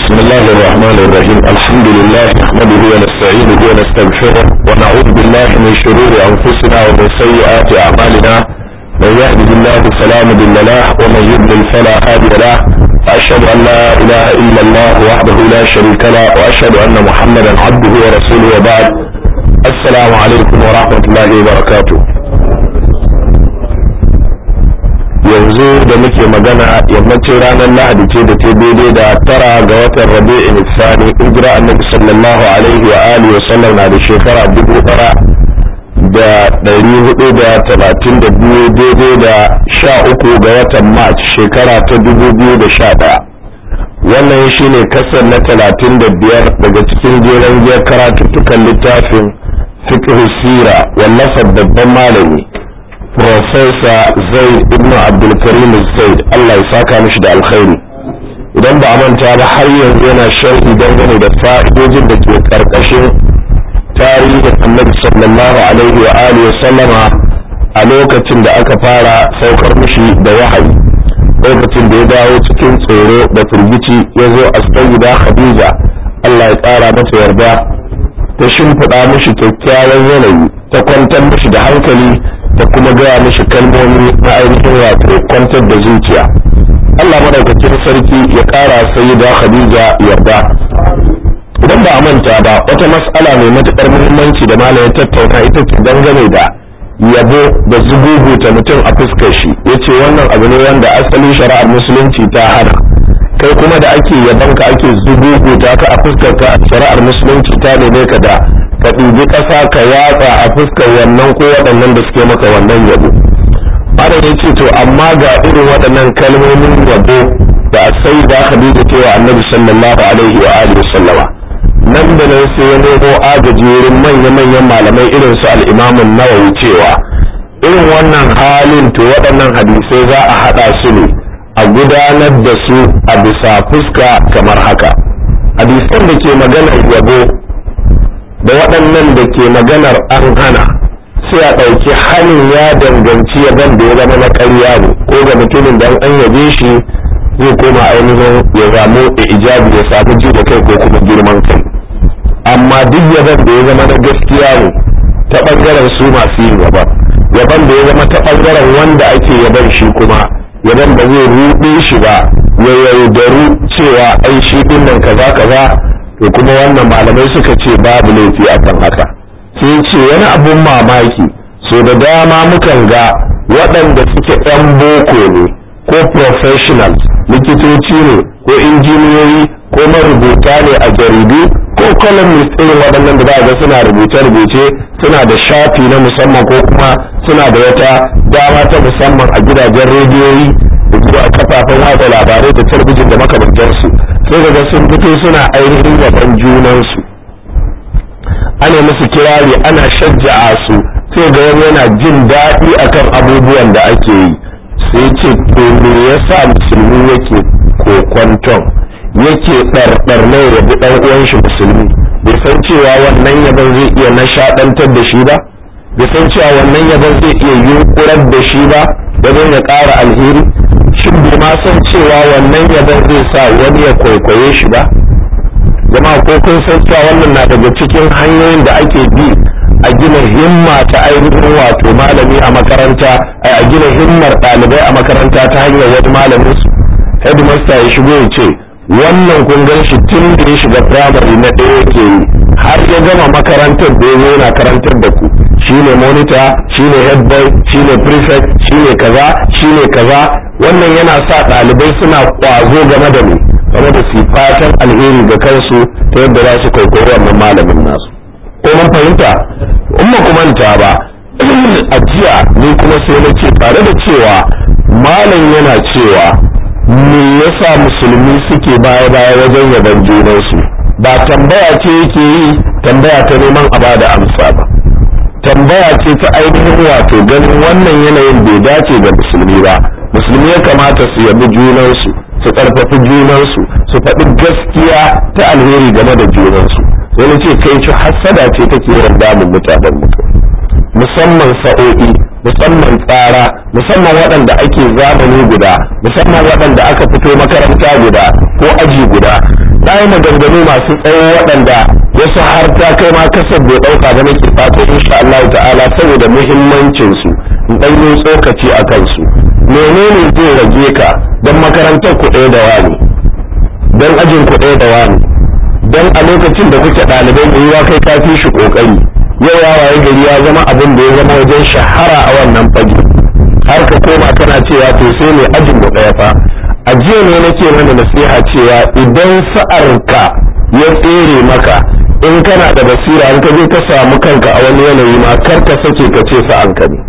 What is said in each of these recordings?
بسم الله الرحمن الرحيم الحمد لله نحمده ونستعينه ونستغفره ونعوذ بالله من شرور انفسنا ومن سيئات اعمالنا من يهده الله فلا مضل له ومن يضلل فلا هادي له واشهد ان لا اله الا الله وحده لا شريك له واشهد ان محمدا عبده ورسوله وبعد السلام عليكم ورحمه الله وبركاته yanzu da muke magana yammacin ranar lahadi ce da ta daidai da tara ga watan rabi'in sani hijira annabi sallallahu alaihi wa alihi wa sallam na da shekara dubu tara da ɗari hudu da talatin da biyu daidai da sha uku ga watan march shekara ta dubu biyu da sha ɗaya wannan shine kasar na talatin da biyar daga cikin jeren giyar karatuttukan littafin fiqh sira wallafar babban malami Profesa Zaid ibn Abdulkarim Zaid Allah ya saka mishi da alkhairi idan ba a manta ba har yanzu yana sharhi dangane da fa'idojin da ke karkashin tarihin Annabi sallallahu alaihi wa alihi wa sallama a lokacin da aka fara saukar mishi da wahayi lokacin da ya dawo cikin tsoro da firgici ya zo a sayyida Khadija Allah ya tsara mata yarda ta shimfiɗa mishi kyakkyawan yanayi ta kwantar mishi da hankali da kuma gaya mishi kalmomi na ainihin wato kwantar da zuciya Allah madaukakin sarki ya ƙara sai da Khadija yarda idan ba a manta ba wata mas'ala mai matuƙar muhimmanci da malam ya tattauna ita ce dangane da yabo da zuguguta mutum a fuskar shi yace wannan abu ne wanda asalin shari'ar musulunci ta hana kai kuma da ake yabon ka ake zuguguta ka a fuskar ka shari'ar musulunci ta neme ka da ka ɗubi ƙasa ka yatsa a fuskar wannan ko waɗannan da suke maka wannan yabo malam ya ce to amma ga irin waɗannan kalmomin yabo da sai da khadija cewa annabi sallallahu alaihi wa alihi sallama nan da nan sai ya nemo agaji wurin manya-manyan malamai irin su al-imam nawawi cewa irin wannan halin to waɗannan hadisai za a haɗa su ne a gudanar da su a bisa fuska kamar haka hadisan da ke maganar yabo da waɗannan da ke maganar an hana sai a ɗauki hannun ya danganci yaban da ya zama na ƙarya ne ko ga mutumin da an yabe shi zai koma ainihin ya samu ijabi ya samu ji da kai ko kuma girman kai amma duk yaban da ya zama na gaskiya ne ta ɓangaren su masu yin yaban yaban da ya zama ta ɓangaren wanda ake yaban shi kuma yaban da zai ruɗe shi ba ya yaudaru cewa ai shi ɗin nan kaza kaza to kuma wannan malamai suka ce babu laifi akan haka sai ce wani abun mamaki so da dama mukan ga waɗanda suke ɗan boko ne ko professionals likitoci ne ko injiniyoyi ko marubuta ne a jaridu ko columnist irin waɗannan da za ga suna rubuce-rubuce suna da shafi na musamman ko kuma suna da wata dama ta musamman a gidajen rediyoyi da kuma a kafafen watsa labarai da talabijin da makamantansu sai daga sun fito suna ainihin yaban junansu ana musu kirari ana shajja'a su sai ga wani yana jin daɗi akan abubuwan da ake yi sai ce to me yasa musulmi yake kokwanton yake ɗarɗar na ya bi ɗan uwan shi musulmi bai san cewa wannan yaban zai iya nishaɗantar da shi ba bai san cewa wannan yaban zai iya yunkurar da shi ba wajen ya ƙara alheri shin bai ma san cewa wannan yaban zai sa wani ya kwaikwaye shi ba jama'a ko kun san cewa wannan na daga cikin hanyoyin da ake bi a gina himma ta ainihin wato malami a makaranta a gina himmar ɗalibai a makaranta ta hanyar wani malamin su headmaster ya shigo ya ce wannan kun gan shi tun da ya shiga primary na ɗaya yake yi har ya gama makarantar da ya zo yana karantar da ku shine monitor shine head boy shine prefect shine kaza shine kaza wannan yana sa ɗalibai suna ƙwazo game da mu game da su fatan alheri ga kansu ta yadda za su kwaikwayi wannan malamin nasu ko mun fahimta in ba ku manta ba a jiya ni kuma sai na ce tare da cewa malam yana cewa me yasa musulmi suke baya baya wajen yaban junansu ba tambaya ce yake yi tambaya ta neman a bada amsa ba tambaya ce ta ainihin wato ganin wannan yanayin bai dace ga musulmi ba musulmi ya kamata su yabi junansu su karfafi junansu su faɗi gaskiya ta alheri game da junansu sai na ce kai ci hassada ce take yawan damun mutanen mutum musamman sa'o'i musamman tsara musamman waɗanda ake zamani guda musamman waɗanda aka fito makaranta guda ko aji guda na yi maganganu masu tsawo waɗanda wasu har ta kai ma kasar bai ɗauka ba nake fatan insha Allah ta'ala saboda muhimmancin su in ɗan yi tsokaci a kansu menene zai rage ka don makarantar ku ɗaya da wani don ajin ku ɗaya da wani don a lokacin da kuke ɗalibai mai yiwa kai ka fi shi ƙoƙari yau ya waye gari ya zama abin da ya zama wajen shahara a wannan fage har ka koma kana cewa to sai ne ajin mu ɗaya fa a jiya ne nake mana nasiha cewa idan sa'arka ya tsere maka in kana da basira in ka je ka samu kanka a wani yanayi ma kar ka sake ka ce sa'anka ne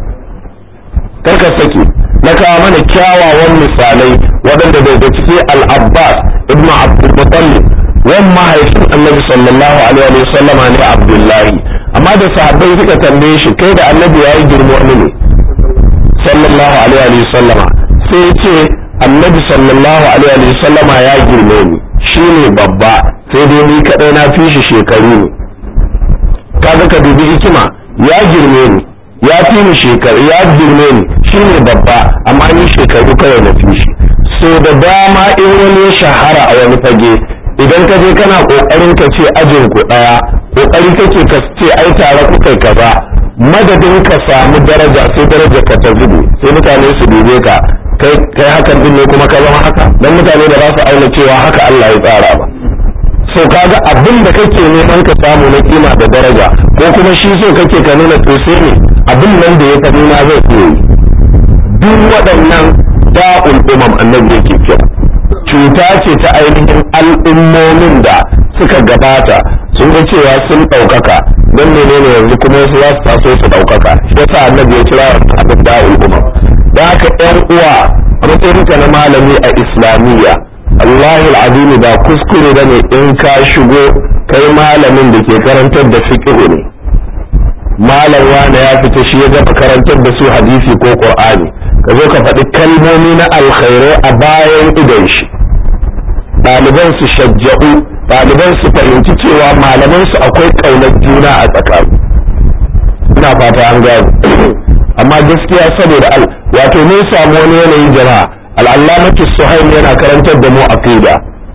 kar ka sake na kawo mana kyawawan misalai waɗanda daga ciki al-abbas ibn abdul muttalib wan mahaifin annabi sallallahu alaihi wa sallama ne abdullahi amma da sahabbai suka tambaye shi kai da annabi yayi girma wani ne sallallahu alaihi wa sallama sai ce annabi sallallahu alaihi wa sallama ya girme ni shine babba sai dai ni kadai na fi shi shekaru ne kaga ka dubi hikima ya girme ni ya fi ni shekaru ya girme ni shine babba amma ni shekaru kawai na fi shi so da dama in wani ya shahara a wani fage idan ka je kana kokarin ka ce ajin ku daya kokari kake ka ce ai tare ku kai kaza madadin ka samu daraja sai daraja ka ta zube sai mutane su dube ka kai kai hakan din ne kuma ka zama haka dan mutane da za su auna cewa haka Allah ya tsara ba so kaga abin da kake neman ka samu na kima da daraja ko kuma shi so kake ka nuna to sai ne abin nan da ya faɗi na zai iya yi duk waɗannan da'ul umam annabi yake kira cuta ce ta ainihin al'ummomin da suka gabata sun ga cewa sun ɗaukaka don menene yanzu kuma wasu za su taso su ɗaukaka shi yasa annabi ya kira abin da'ul umam da haka ɗan uwa a matsayinka na malami a islamiyya Allah al'azimi ba kuskure bane in ka shigo kai malamin da ke karantar da fiqh ne malam wanda ya fita shi ya gama karantar da su hadisi ko qur'ani ka zo ka faɗi kalmomi na alkhairai a bayan idon shi ɗaliban su shajja'u ɗaliban su fahimci cewa malaman su akwai ƙaunar juna a tsakani ina fata an gano amma gaskiya saboda al wato mun samu wani yanayi jama'a al'allamatu suhaim yana karantar da mu aqida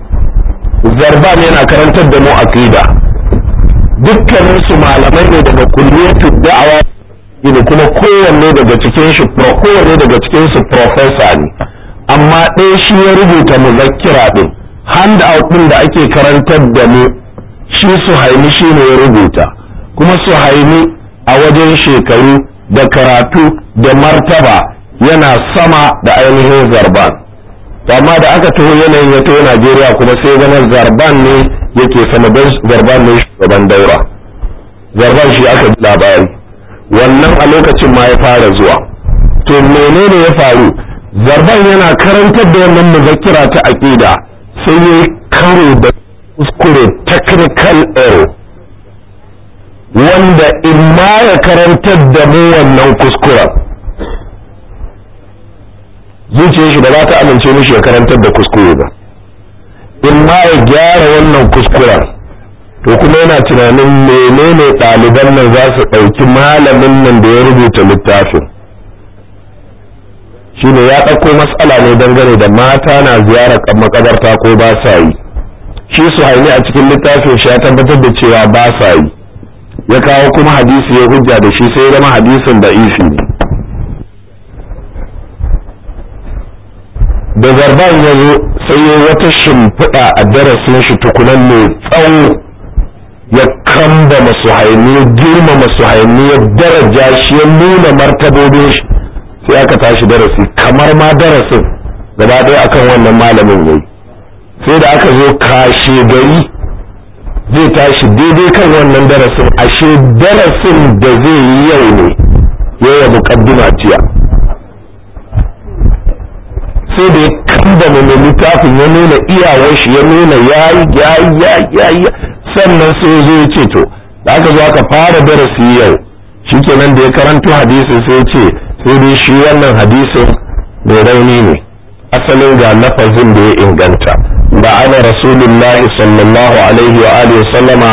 zarban yana karantar da mu aqida dukkanin su malamai ne daga kulliyatu da'awa ne kuma kowanne daga cikin shi kowanne daga cikin su professor ne amma ɗaya shi ya rubuta muzakkira din hand out din da ake karantar da mu shi suhaimi shi ne ya rubuta kuma suhaimi a wajen shekaru da karatu da martaba yana sama da ainihin zarban amma da aka taho yanayin ya taho najeriya kuma sai zama zarban ne yake sama don zarban ne shugaban daura zarban shi aka ji labari wannan a lokacin ma ya fara zuwa to menene ya faru zarban yana karantar da wannan muzakkira ta aqida sai ya karo da kuskure technical error wanda in ma ya karantar da mu wannan kuskuren zuciyar shi ba za ta amince mishi ya karantar da kuskure ba in ma ya gyara wannan kuskuren to kuma yana tunanin menene ɗaliban nan za su ɗauki malamin nan da ya rubuta littafin shine ya ɗauko matsala ne dangane da mata na ziyarar makabarta ko ba sa yi shi su haini a cikin littafin shi ya tabbatar da cewa ba sa yi ya kawo kuma hadisi ya hujja da shi sai zama hadisin da isi ne da zarban ya zo sai ya wata shimfiɗa a darasin shi tukunan mai tsawo ya kamba masu haini ya girma masu haini ya daraja shi ya nuna martabobin shi sai aka tashi darasi kamar ma darasin gaba ɗaya akan wannan malamin yayi sai da aka zo kashe gari zai tashi daidai kan wannan darasin ashe darasin da zai yi yau ne ya muƙaddima jiya sai da ya kamba mai littafin ya nuna iyawar shi ya nuna yayi yayi yayi sannan sai ya zo ya ce to da aka zo aka fara darasi yau shikenan da ya karanto hadisi sai ya ce sai dai shi wannan hadisin mai rauni ne asalin ga lafazin da ya inganta da ana rasulullahi sallallahu alaihi wa alihi sallama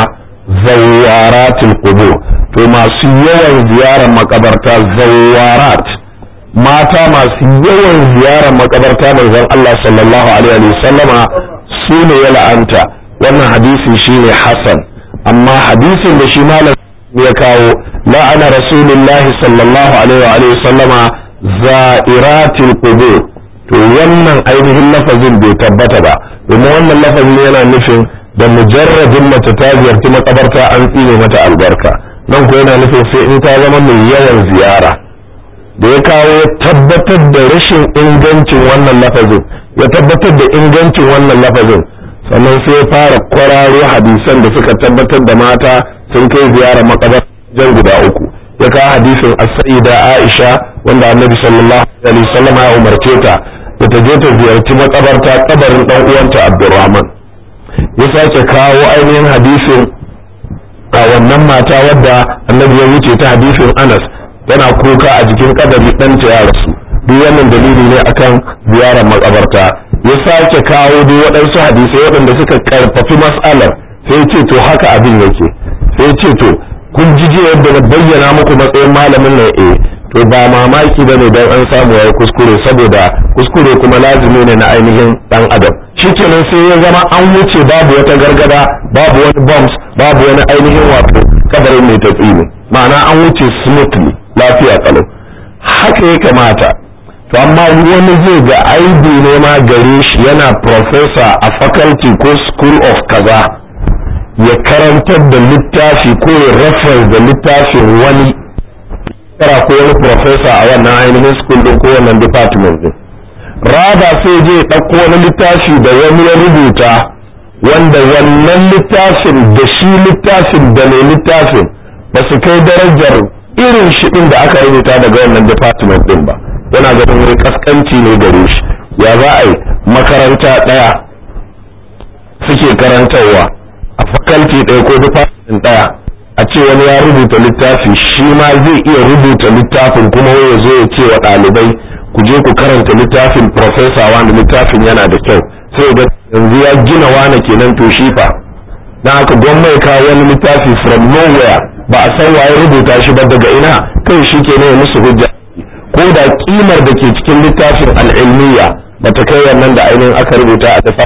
zawaratul qubur to masu yawan ziyarar makabarta zawarat mata masu yawan ziyarar makabarta manzon Allah sallallahu alaihi wa sallama su ne ya la'anta wannan hadisi shine hasan amma hadisin da shi malam ya kawo la'ana rasulullahi sallallahu alaihi wa sallama za'iratil qubur to wannan ainihin lafazin bai tabbata ba domin wannan lafazin yana nufin da mujarradin mace ta ziyarci makabarta an tsine mata albarka nan ko yana nufin sai in ta zama mai yawan ziyara da ya kawo tabbatar da rashin ingancin wannan lafazin ya tabbatar da ingancin wannan lafazin sannan sai ya fara kwararo hadisan da suka tabbatar da mata sun kai ziyara makabar jan guda uku ya kawo hadisin as-sayyida Aisha wanda Annabi sallallahu alaihi wasallam ya umarce ta da ta je ta ziyarci makabarta kabarin dan uwanta Abdurrahman ya sake kawo ainihin hadisin a wannan mata wadda Annabi ya wuce ta hadisin Anas tana kuka a jikin kabari ɗanta ya rasu duk wannan dalili ne akan ziyarar makabarta ya sake kawo duk waɗansu hadisai waɗanda suka karfafi mas'alar sai ce to haka abin yake sai ce to kun ji yadda na bayyana muku matsayin malamin nan eh to ba mamaki bane dan an samu yayi kuskure saboda kuskure kuma lazimi ne na ainihin dan adam shikenan sai ya zama an wuce babu wata gargada babu wani bombs babu wani ainihin wato kabarin mai tatsini ma'ana an wuce smoothly lafiya kalau haka ya kamata to amma wani zai ga aibi ne ma gare shi yana professor a faculty ko school of kaza ya karantar da littafi ko ya reference da littafin wani kara ko wani professor a wannan ainihin school din ko wannan department din raba sai je ɗauko wani littafi da wani ya rubuta wanda wannan littafin da shi littafin da mai littafin ba su kai darajar irin shi din da aka rubuta daga wannan department din ba yana ganin wani kaskanci ne gare shi ya za a yi makaranta ɗaya suke karantarwa a faculty ɗaya ko department ɗaya a ce wani ya rubuta littafi shi ma zai iya rubuta littafin kuma ya zo ya ce wa ɗalibai ku je ku karanta littafin professor wanda littafin yana da kyau sai ga yanzu ya gina wane kenan to shi fa na haka gwamnati kawo wani littafi from nowhere ba a san waye rubuta shi ba daga ina kai shi ke ne musu hujja ko da kimar da ke cikin littafin al'ilmiya ba ta kai wannan da ainihin aka rubuta a dafa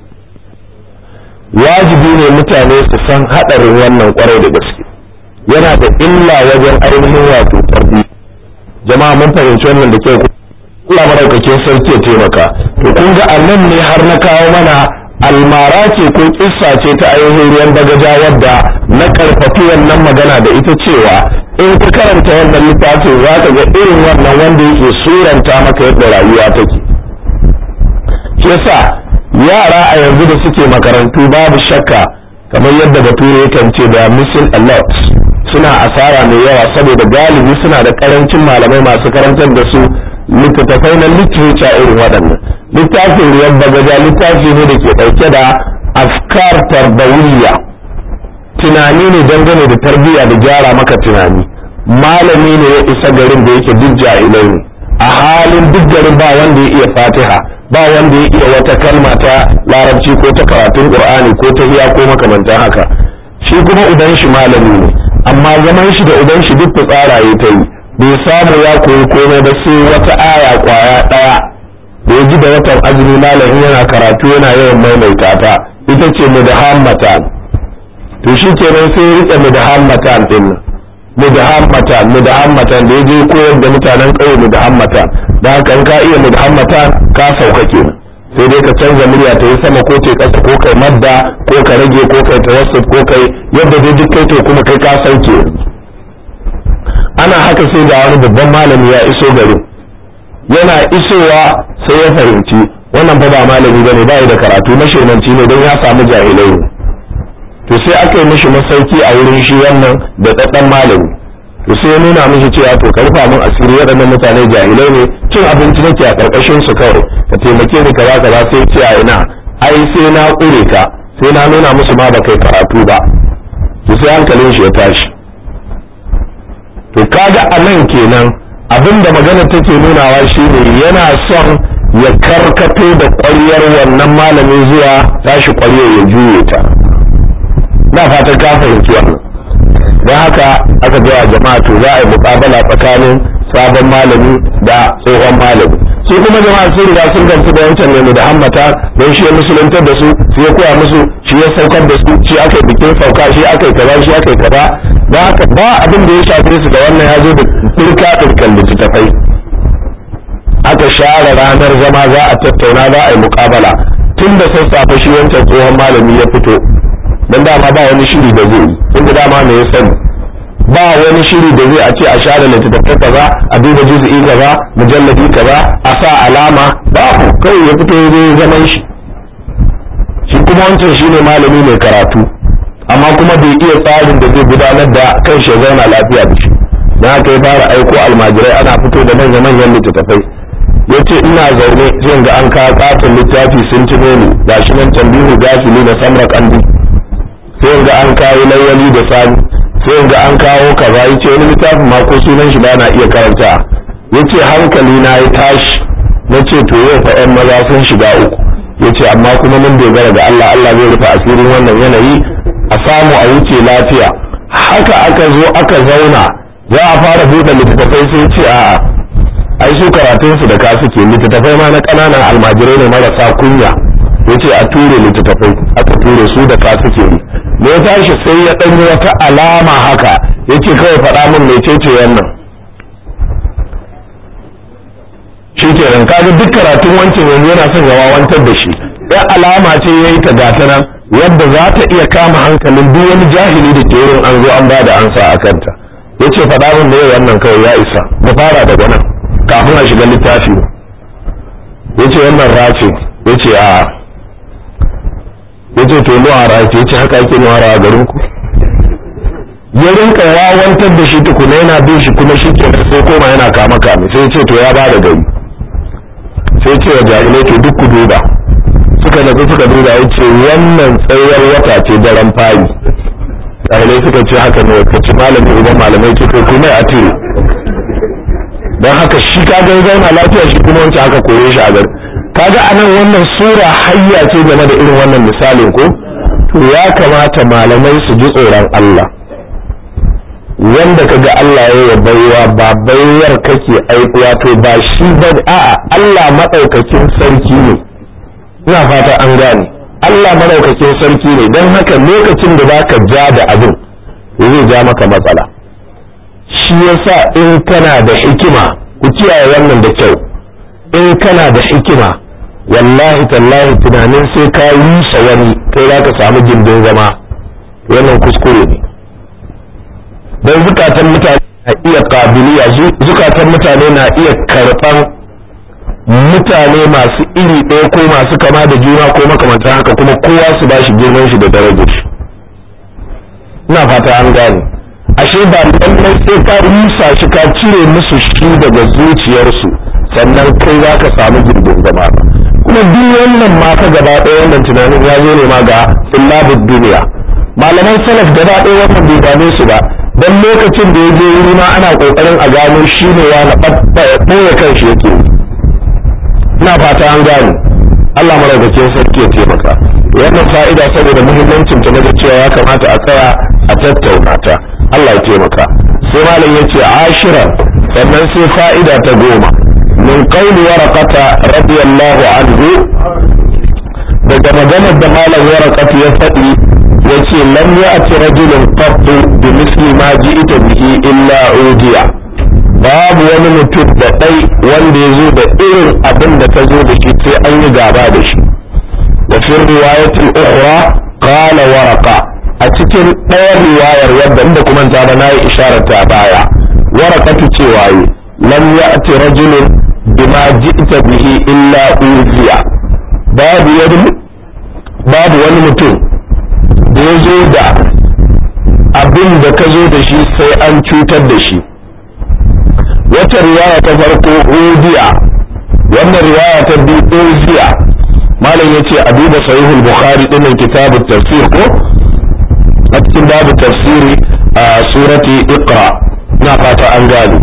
wajibi ne mutane su san haɗarin wannan kwarai da gaske yana da illa wajen ainihin wato tarbi jama'a mun fahimci wannan da kyau Allah madaukakin sarki ya taimaka to kun ga annan ne har na kawo mana almara ce ko kissa ce ta ainihin ruwan bagaja wadda na karfafi wannan magana da ita cewa in ka karanta wannan littafin za ka ga irin wannan wanda yake suranta maka yadda rayuwa take yasa yara a yanzu da suke makarantu babu shakka kamar yadda bature yakan ce da missing a lot suna asara mai yawa saboda galibi suna da karancin malamai masu karantar da su littattafai na literature irin waɗannan littafin ruwan bagaja littafi ne da ke ɗauke da afkar tarbawiyya tunani ne dangane da tarbiyya da gyara maka tunani malami ne ya isa garin da yake duk jahilai ne a halin duk garin ba wanda ya iya fatiha ba wanda ya iya wata kalma ta larabci ko ta karatun qur'ani ko ta iya ko makamantan haka shi kuma uban shi malami ne amma zaman shi da uban shi duk tsara ya ta yi bai samu ya koyi komai ba sai wata aya kwaya daya da ya ji da watan azumi malamin yana karatu yana yawan maimaita ta ita ce mudahammatan to shi kenan sai ya rike mudahammatan din nan mudahammatan mudahammatan da ya je koyar da mutanen ƙauye mudahammatan da haka in ka iya mudahammatan ka sauka kenan sai dai ka canza murya ta yi sama ko ta ƙasa ko kai madda ko ka rage ko kai tawassut ko kai yadda dai duk kai to kuma kai ka sauke ana haka sai ga wani babban malami ya iso garin yana isowa sai ya fahimci wannan fa ba malami bane ba da karatu mashirmanci ne don ya samu jahilai ne to sai aka yi mishi masauki a wurin shi wannan da ɗaɗɗan malami to sai ya nuna mishi cewa to ka rufa min asiri waɗannan mutane jahilai ne cin abinci nake a ƙarƙashin su kawai ka taimake ni kaza kaza sai ce a ina ai sai na ƙure ka sai na nuna musu ma ba kai karatu ba to sai hankalin shi ya tashi to kaga a nan kenan abinda magana take nunawa shine yana son ya karkato da ƙwaryar wannan malami zuwa tashi ƙwaryar ya juye ta na fatan ka fahimci wannan don haka aka gaya jama'a to za a yi muƙabala tsakanin sabon malami da tsohon malami su kuma jama'a sun riga sun gamsu da wancan ne da hammata don shi ya musuluntar da su shi ya koya musu shi ya saukar da su shi aka yi bikin sauka shi aka yi kaza shi aka yi kaza ba haka ba abin da ya shafe su da wannan ya zo da turka turkan littattafai aka share ranar zama za a tattauna za a yi mukabala tun da sassafe shi wancan tsohon malami ya fito don dama ba wani shiri da zai yi tunda dama me ya sani ba wani shiri da zai a ce a share littattafai kaza a duba juz'i kaza mujalladi kaza a sa alama babu kawai ya fito zai zaman shi shi kuma wancan shine malami mai karatu amma kuma bai iya tsarin da zai gudanar da kan shi zauna lafiya da shi na haka ya fara aiko almajirai ana fito da manya manyan littattafai ya ce ina zaune zai ga an kawo katon littafi sun tuno ni ga shi nan tambihu gasili da samra kandi sai ga an kawo lawali da sani sai ga an kawo kaza yace wani littafin ma ko sunan shi ba na iya karanta yace hankali na ya tashi nace to yau fa ƴan maza sun shiga uku yace amma kuma mun dogara ga Allah Allah zai rufe asirin wannan yanayi a samu a wuce lafiya haka aka zo aka zauna za a fara buɗe littattafai sai ce a'a ai su karatun su da ka suke littattafai ma na ƙananan almajirai ne marasa kunya yace a ture littattafai aka ture su da ka suke yi da ya tashi sai ya ɗanyi wata alama haka ya ce kawai faɗa min mecece wannan shi kenan kaga duk karatun wancan yanzu yana son ya wawantar da shi ya alama ce ya yi ta gata nan yadda za ta iya kama hankalin duk wani jahili da ke wurin an zo an ba da ansa a kanta ya ce faɗa min da wannan kawai ya isa mu fara daga nan kafin a shiga littafi ya ce wannan race ya ce a ya ce to nuwara ya ce haka ake nuwara a garin ku ya rinka wawantar da shi tukuna yana bin shi kuma shi ke sai koma yana kama kame sai ce to ya ba da gari sai ce wa jahilai to duk ku duba suka nafi suka duba ya ce wannan tsayar wata ce daren fari jahilai suka ce haka ne ka ci malami uban malamai ce kai kuma a tire don haka shi ka ga zauna lafiya shi kuma wancan aka koye shi a gari kaga anan wannan sura hayya ce game da irin wannan misalin ko to ya kamata malamai su ji tsoron Allah wanda kaga Allah ya yi baiwa ba baiwar kake aikuwa to ba shi ba a'a Allah madaukakin sarki ne ina fata an gane Allah madaukakin sarki ne don haka lokacin da zaka ja da abin zai ja maka matsala shi yasa in kana da hikima ku kiyaye wannan da kyau in kana da hikima wallahi tallahi tunanin sai ka rusa wani kai za ka samu gindin zama wannan kuskure ne don zukatan mutane na iya kabiliya zukatan mutane na iya karɓan mutane masu iri ɗaya ko masu kama da juna ko makamantan haka kuma kowa su ba shi girman shi da darajar shi ina fata an gane ashe ba lallai sai ka rusa shi ka cire musu shi daga zuciyarsu sannan kai za ka samu gindin zama kuma duk wannan ma ka gaba ɗaya wannan tunanin ya zo ne ma ga illabud duniya malaman salaf gaba ɗaya wannan bai dame su ba dan lokacin da ya je wuri ma ana kokarin a gano shi ne ya na ɓoye kan shi yake ina fata an gane Allah maraukakin sarki ya taimaka wannan fa'ida saboda muhimmancin ta na cewa ya kamata a tsaya a tattauna ta Allah ya taimaka sai malam ya ce ashiran sannan sai fa'ida ta goma min qawli waraqata radiyallahu anhu daga maganar da malam waraqata ya faɗi yace lam ya'ti rajulun qattu bi misli ma ji'ta bihi illa udiya babu wani mutum da ɗai wanda ya zo da irin abin da ta zo da shi sai an yi gaba da shi wa fi riwayatil ukhra qala waraqa a cikin ɗayar riwayar wadda inda kuma ta ba nayi isharar ta baya waraqatu cewa yi lam ya'ti rajulun bima ji'ta bihi illa uziya babu wani babu wani mutum da ya zo da abin da ka zo da shi sai an cutar da shi wata riwaya ta farko udiya wannan riwaya ta biyu uziya malam yace a duba sahihul bukhari dinnan kitabut tafsir ko a cikin babu tafsiri a surati iqra na fata an gane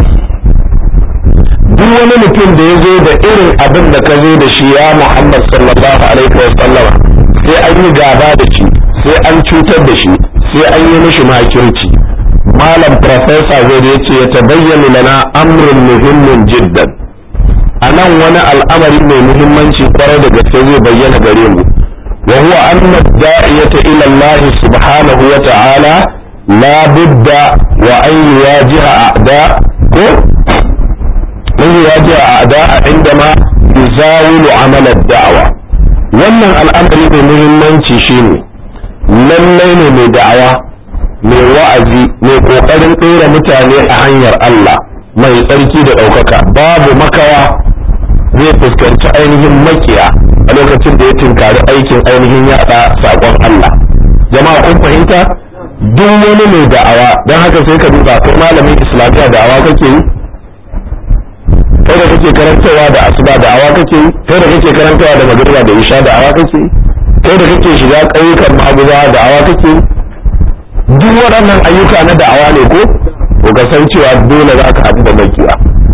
duk wani mutum da ya zo da irin abin da ka zo da shi ya muhammad sallallahu alaihi wa sallama sai an yi gaba da shi sai an cutar da shi sai an yi mishi makirci malam profesa zai ya ce ya tabayyana lana amrun muhimmin jiddan a nan wani al'amari mai muhimmanci kwarai da gaske zai bayyana gare mu wa huwa anna da'iyata ila Allah subhanahu wa ta'ala la budda wa an yuwajiha a'da ko an yuwajiha a'da indama yuzawilu amal ad-da'wa wannan al'amari mai muhimmanci shine lallai ne mai da'awa mai wa'azi mai kokarin ɗora mutane a hanyar Allah mai tsarki da ɗaukaka babu makawa zai fuskanci ainihin makiya a lokacin da ya tinkari aikin ainihin yaɗa saƙon Allah jama'a kun fahimta duk wani mai da'awa don haka sai ka duba kai malamin islamiyya da'awa kake yi kai da kake karantawa da asuba da'awa kake yi kai da kake karantawa da magriba da isha da'awa kake yi kai da kake shiga ƙauyukan maguza da'awa kake yi duk waɗannan ayyuka na da'awa ne ko to ka san cewa dole za ka haɗu da makiya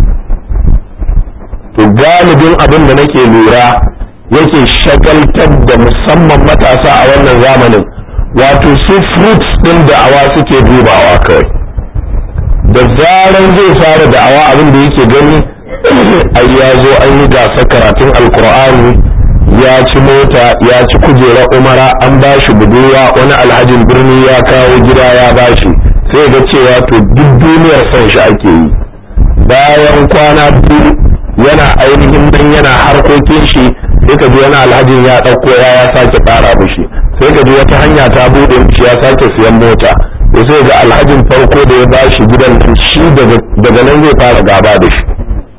to galibin abin da nake lura yake shagaltar da musamman matasa a wannan zamanin wato su fruits ɗin da'awa suke dubawa kawai da zaran zai fara da'awa abin da yake gani ai ya zo an yi gasa karatun alkur'ani ya ci mota ya ci kujera umara an ba shi budurwa wani alhajin birni ya kawo gida ya ba shi sai ga cewa to duk duniyar son shi ake yi bayan kwana biyu yana ainihin nan yana harkokin shi sai ka ji wani alhajin ya ɗauko ya ya sake fara mishi sai ka ji wata hanya ta buɗe mishi ya sake siyan mota sai ga alhajin farko da ya ba shi gidan shi daga nan zai fara gaba da shi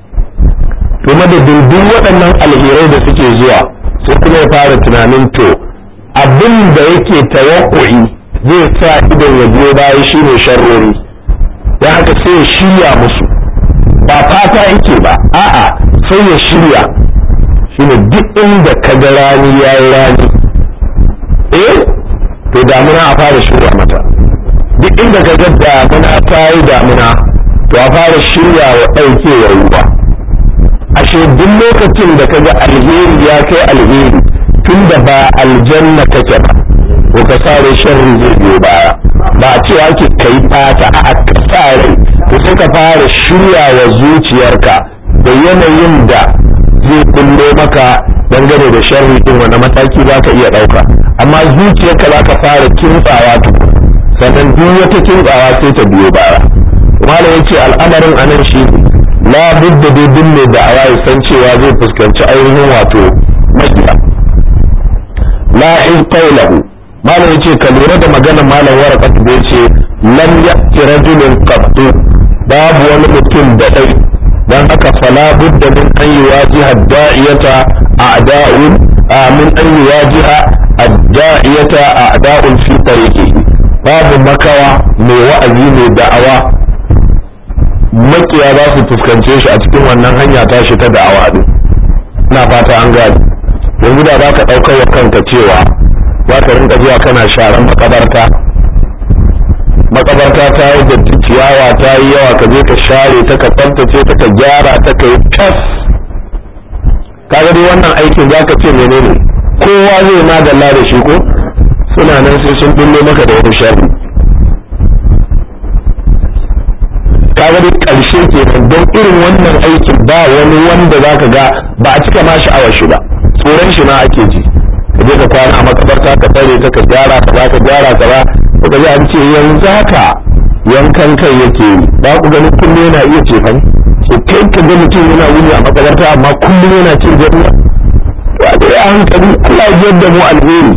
kuma da dindin waɗannan alherai da suke zuwa sai kuma ya fara tunanin to abin da yake tawakkui zai sa idan ya biyo baya shine sharrori ya haka sai ya shirya musu ba fata yake ba a'a sai ya shirya shine duk inda ka ga rani ya yi rani eh to damuna a fara shirya mata duk inda ka ga damuna ta yi damuna to a fara shirya wa ɗaukewar ruwa ashe duk lokacin da kaga alheri ya kai alheri tun da ba aljanna kake ba ko ka sare sharri zai biyo baya ba a cewa ake kai fata a ka sare to sai ka fara shirya wa zuciyarka da yanayin da zai kullo maka dangane da sharri din wani mataki za ka iya ɗauka amma zuciyarka za ka fara kintsawa tukun sannan duk wata kintsawa sai ta biyo baya malam yace al'amarin anan shi ne la budda dai duk mai da'awa ya san cewa zai fuskanci ainihin wato makiya la in qawlahu malam yace ka lura da magana malam warqat da yace lam ya'ti rajulun qattu babu wani mutum da dai dan haka fala budda min an yuwajiha ad-da'iyata a'da'un min an yuwajiha ad-da'iyata a'da'un fi tariqihi babu makawa mai wa'azi mai da'awa makiya za su fuskance shi a cikin wannan hanya ta shi ta da'awa din ina fata an gani yanzu da za ka ɗaukar wa kanka cewa za ka rinka zuwa kana sharan makabarta makabarta ta yi da ciyawa ta yi yawa ka je ka share ta ka tsaftace ta ka gyara ta ka yi tas kaga dai wannan aikin za ka ce menene kowa zai magalla da shi ko suna nan sai sun bullo maka da wani sharri kaga dai ƙarshe kenan don irin wannan aikin ba wani wanda za ka ga ba a cika ma sha'awar shi ba tsoron shi ma ake ji ka je ka kwana a makabarta ka tsare ta ka gyara ka ka gyara ka ba ka ga an ce yanzu haka yankan kai yake yi ba ku ganin kullum yana iya ce fa so kai ka ga mutum yana wuni a makabarta amma kullum yana cin janna to a dai a hankali Allah ya da mu alheri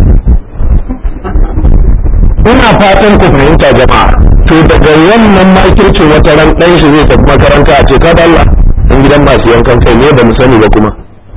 ina fatan ku fahimta jama'a to daga wannan makircin wata ran dan shi zai tafi makaranta a ce ka da Allah dan gidan masu yankan kai ne ba mu sani ba kuma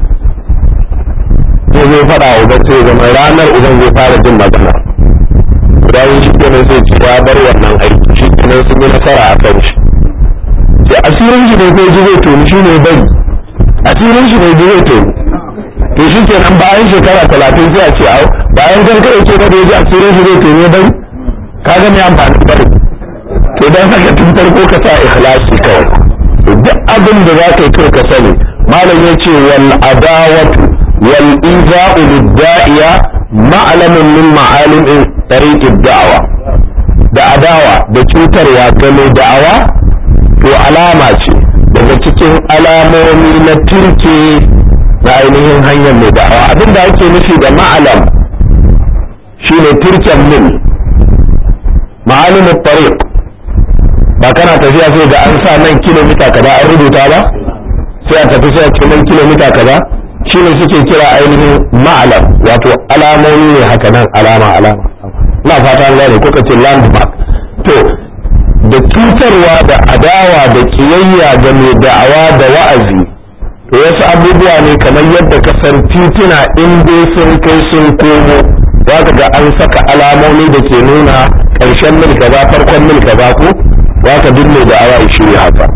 sai zai faɗa wa uban sai zama ranar uban zai fara jin magana bayan shi kenan sai ci ya bar wannan aiki shi kenan sun yi nasara a kan shi sai asirin shi ne kai ji zai toni shi ne bai asirin shi ne ji zai toni to shi kenan bayan shekara talatin sai a ce au bayan kan kai ce ba da ya ji asirin shi zai toni bai kaga mai amfani bari to dan haka tun farko ka sa ikhlasi kawai duk abin da za ka yi kai ka sani malam ya ce wal adawatu wal iza'u lid-da'iya ma'lamun min ma'alim tariq ad-da'wa da adawa da cutarwa ga mai da'awa to alama ce daga cikin alamomi na turke na ainihin hanyar mai da'awa abinda ake nufi da ma'alam shine turken mil ma'alimin tariq ba kana tafiya sai ga an sa nan kilomita kaza an rubuta ba sai a tafi sai a ce nan kilomita kaza shine suke kira ainihin ma'alam wato alamomi ne haka nan alama alama na fata an gane ko ka ce landmark to da cutarwa da adawa da kiyayya da mai da'awa da wa'azi to wasu abubuwa ne kamar yadda ka san tituna in dai sun kai sun komo za ka ga an saka alamomi da ke nuna ƙarshen mil kaza farkon mil kaza ko za ka duk mai da'awa ya shirya haka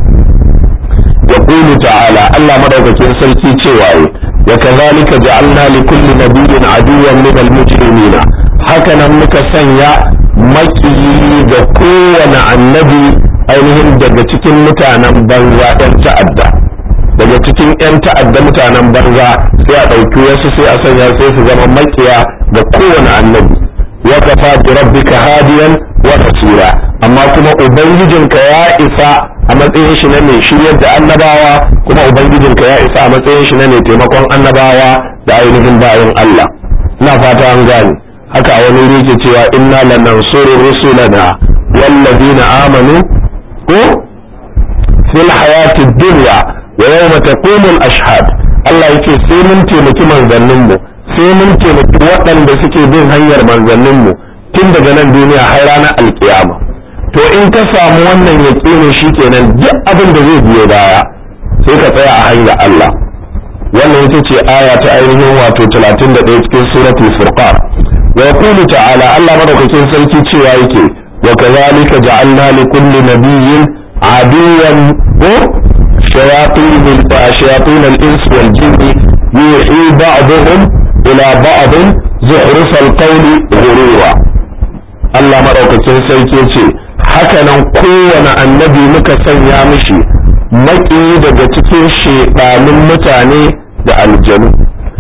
يقول تعالى الله مدوكين سلكي cewaye وكذلك جعلنا لكل نبي عدوا من المجرمين hakanan muka sanya makiyi ga kowane annabi ainihin daga cikin mutanen banza 'yan ta'adda daga cikin 'yan ta'adda mutanen banza sai a ɗauki wasu sai a sanya sai su zama makiya ga kowane annabi wa kafa bi rabbika hadiyan wa nasira amma kuma ubangijinka ya isa a matsayin shi na mai shiryar da annabawa kuma ubangijinka ya isa a matsayin shi na mai taimakon annabawa da ainihin bayan Allah ina fata an gane haka a wani rike cewa inna lanansuru rusulana wallazina amanu ko fil hayati dunya wa yawma taqumu al-ashhad Allah yake sai mun taimaki manzannin mu sai mun taimaki waɗanda suke bin hanyar manzannin mu tun daga nan duniya har ranar alkiyama to in ka samu wannan yaƙinin shikenan duk abin da zai biyo baya sai ka tsaya a hanyar Allah wannan ita ce aya ta ainihin wato 31 cikin suratul furqan wa yaqulu ta'ala Allah madaukakin sarki cewa yake wa kadhalika ja'alna li kulli nabiyyin aduwan ko shayatin shayatin al-ins wal jinni yuhi ba'dhum ila ba'd zuhruf al-qawli ghurura Allah madaukakin sarki ce haka nan kowane annabi muka sanya mishi maki daga cikin shedanin mutane da aljanu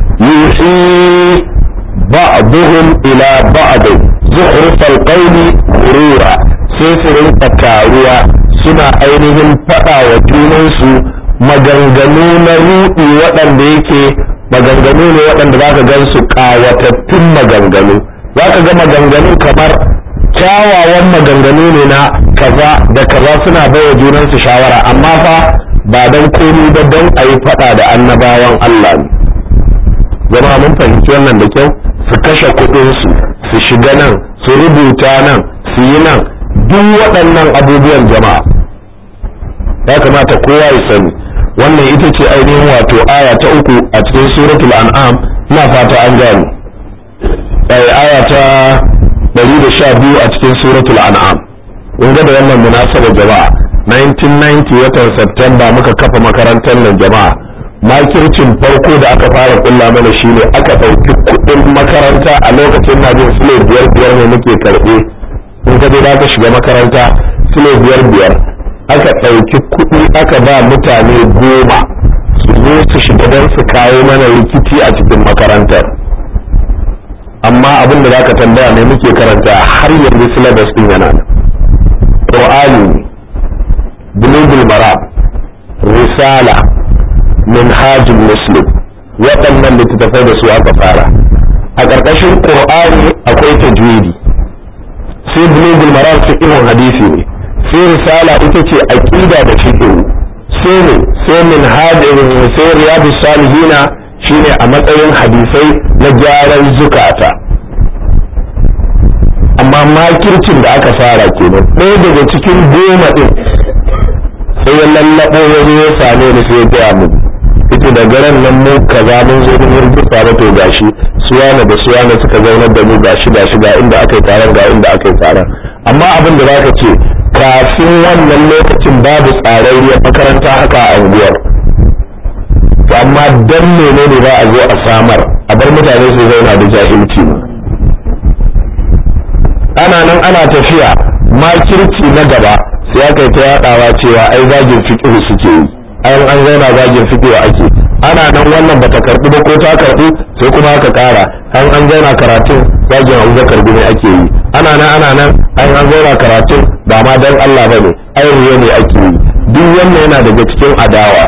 yuhi ba'dhum ila ba'd zuhruf al-qawli ghurura sai su rinka taruwa suna ainihin faɗa wa junansu maganganu na ruɗi waɗanda yake maganganu ne waɗanda za ka gan su ƙawatattun maganganu za ka ga maganganu kamar kyawawan maganganu ne na kaza da kaza suna baiwa junansu shawara amma fa ba don komi ba don a yi faɗa da annabawan Allah ne zama mun fahimci wannan da kyau su kashe kuɗinsu su shiga nan su rubuta nan su yi nan duk waɗannan abubuwan jama'a ya kamata kowa ya sani wannan ita ce ainihin wato aya ta uku a cikin suratul an'am ina fata an gane aya ta 112 a cikin suratul an'am kun ga da wannan munasaba jama'a 1990 watan Septemba muka kafa makarantar nan jama'a makircin farko da aka fara kulla mana shine aka ɗauki kuɗin makaranta a lokacin na jin sule biyar biyar ne muke karɓe in ka je ka shiga makaranta sule biyar biyar aka ɗauki kuɗi aka ba mutane goma su zo su shiga don su kawo mana rikici a cikin makarantar amma abin da zaka tambaya mai muke karanta har yanzu syllabus din yana nan qur'ani bulugul marab risala minhajul muslim waɗannan littattafai da su aka fara a ƙarƙashin qur'ani akwai tajwidi sai bulugul marab fiqhun hadisi ne sai risala ita ce aqida da fiqh sai ne sai minhaj sai riyadus salihina shine a matsayin hadisai na gyaran zukata amma makircin da aka fara kenan ɗaya daga cikin goma ɗin sai ya lallaɓo ya zo ya same ni sai ya gaya mu ita da garan nan mu kaza mun zo mun rubuta ba to gashi suwana da suwana suka zaunar da mu gashi gashi ga inda aka yi taron ga inda aka yi taron amma abin da zaka ce kafin wannan lokacin babu tsararriyar makaranta haka a unguwar to amma dan menene za a zo a samar a bar mutane su zauna da jahilci ana nan ana tafiya makirci na gaba sai aka yi ta yadawa cewa ai zagin fiqh suke yi an an zauna zagin fiqh ake ana nan wannan bata karbi ba ko ta karbi sai kuma aka kara an an zauna karatun zagin Abubakar gune ake yi ana nan ana nan ai an zauna karatun ba ma dan Allah ba ne ai riya ne ake yi duk wannan yana daga cikin adawa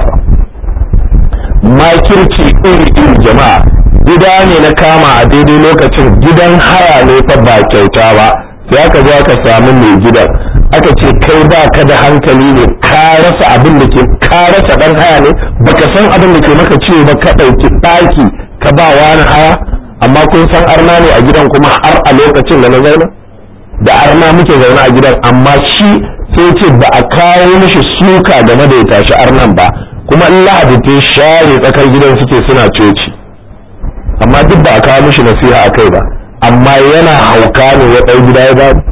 makirci iri iri jama'a gida ne na kama a daidai lokacin gidan haya ne fa ba kyauta ba sai aka zo aka samu mai gidan aka ce kai ba ka da hankali ne ka rasa abin da ke ka rasa dan haya ne baka san abin da ke maka ciwo ba ka ɗauki ɗaki ka ba wani haya amma kun san arna ne a gidan kuma har a lokacin da na zauna da arna muke zaune a gidan amma shi sai ce ba a kawo mishi suka game da ya tashi arnan ba kuma in lahadi ta share tsakar gidan suke suna coci amma duk ba a kawo mishi nasiha a kai ba amma yana hauka ne ya ɗau gida ya babu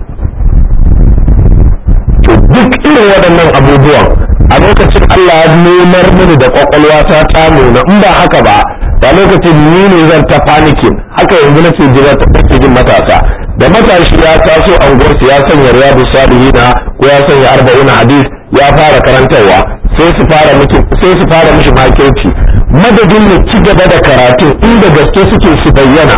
to duk irin waɗannan abubuwan a lokacin Allah ya nemar mini da kwakwalwa ta ta nuna in ba haka ba da lokacin ni ne zan ta panikin haka yanzu nake jira ta nake jin matasa da matashi ya taso anguwarsu ya sanya riyadu salihina ko ya sanya arba'una hadis ya fara karantarwa sai su fara miki sai su fara mishi makirci madadin ya ci gaba da karatu inda gaske suke su bayyana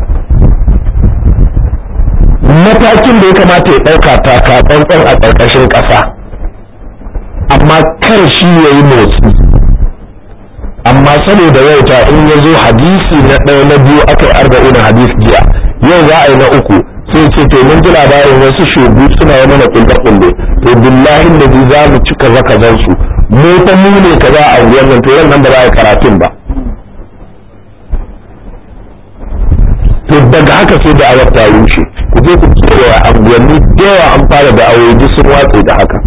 matakin da ya kamata ya ɗauka taka tsantsan a ƙarƙashin ƙasa amma kar shi ya yi motsi amma saboda wauta in ya zo hadisi na ɗaya na biyu aka yi arba'in hadis jiya yau za a yi na uku sai ce to mun ji labarin wasu shugu suna yi mana kulle kulle to billahi da za mu ci kaza kazan su mu ta mu ne kaza a wannan to nan ba za a yi karatun ba to daga haka sai da awar ta rushe ku je ku kewa anguwanni da yawa an fara da aure sun watse da haka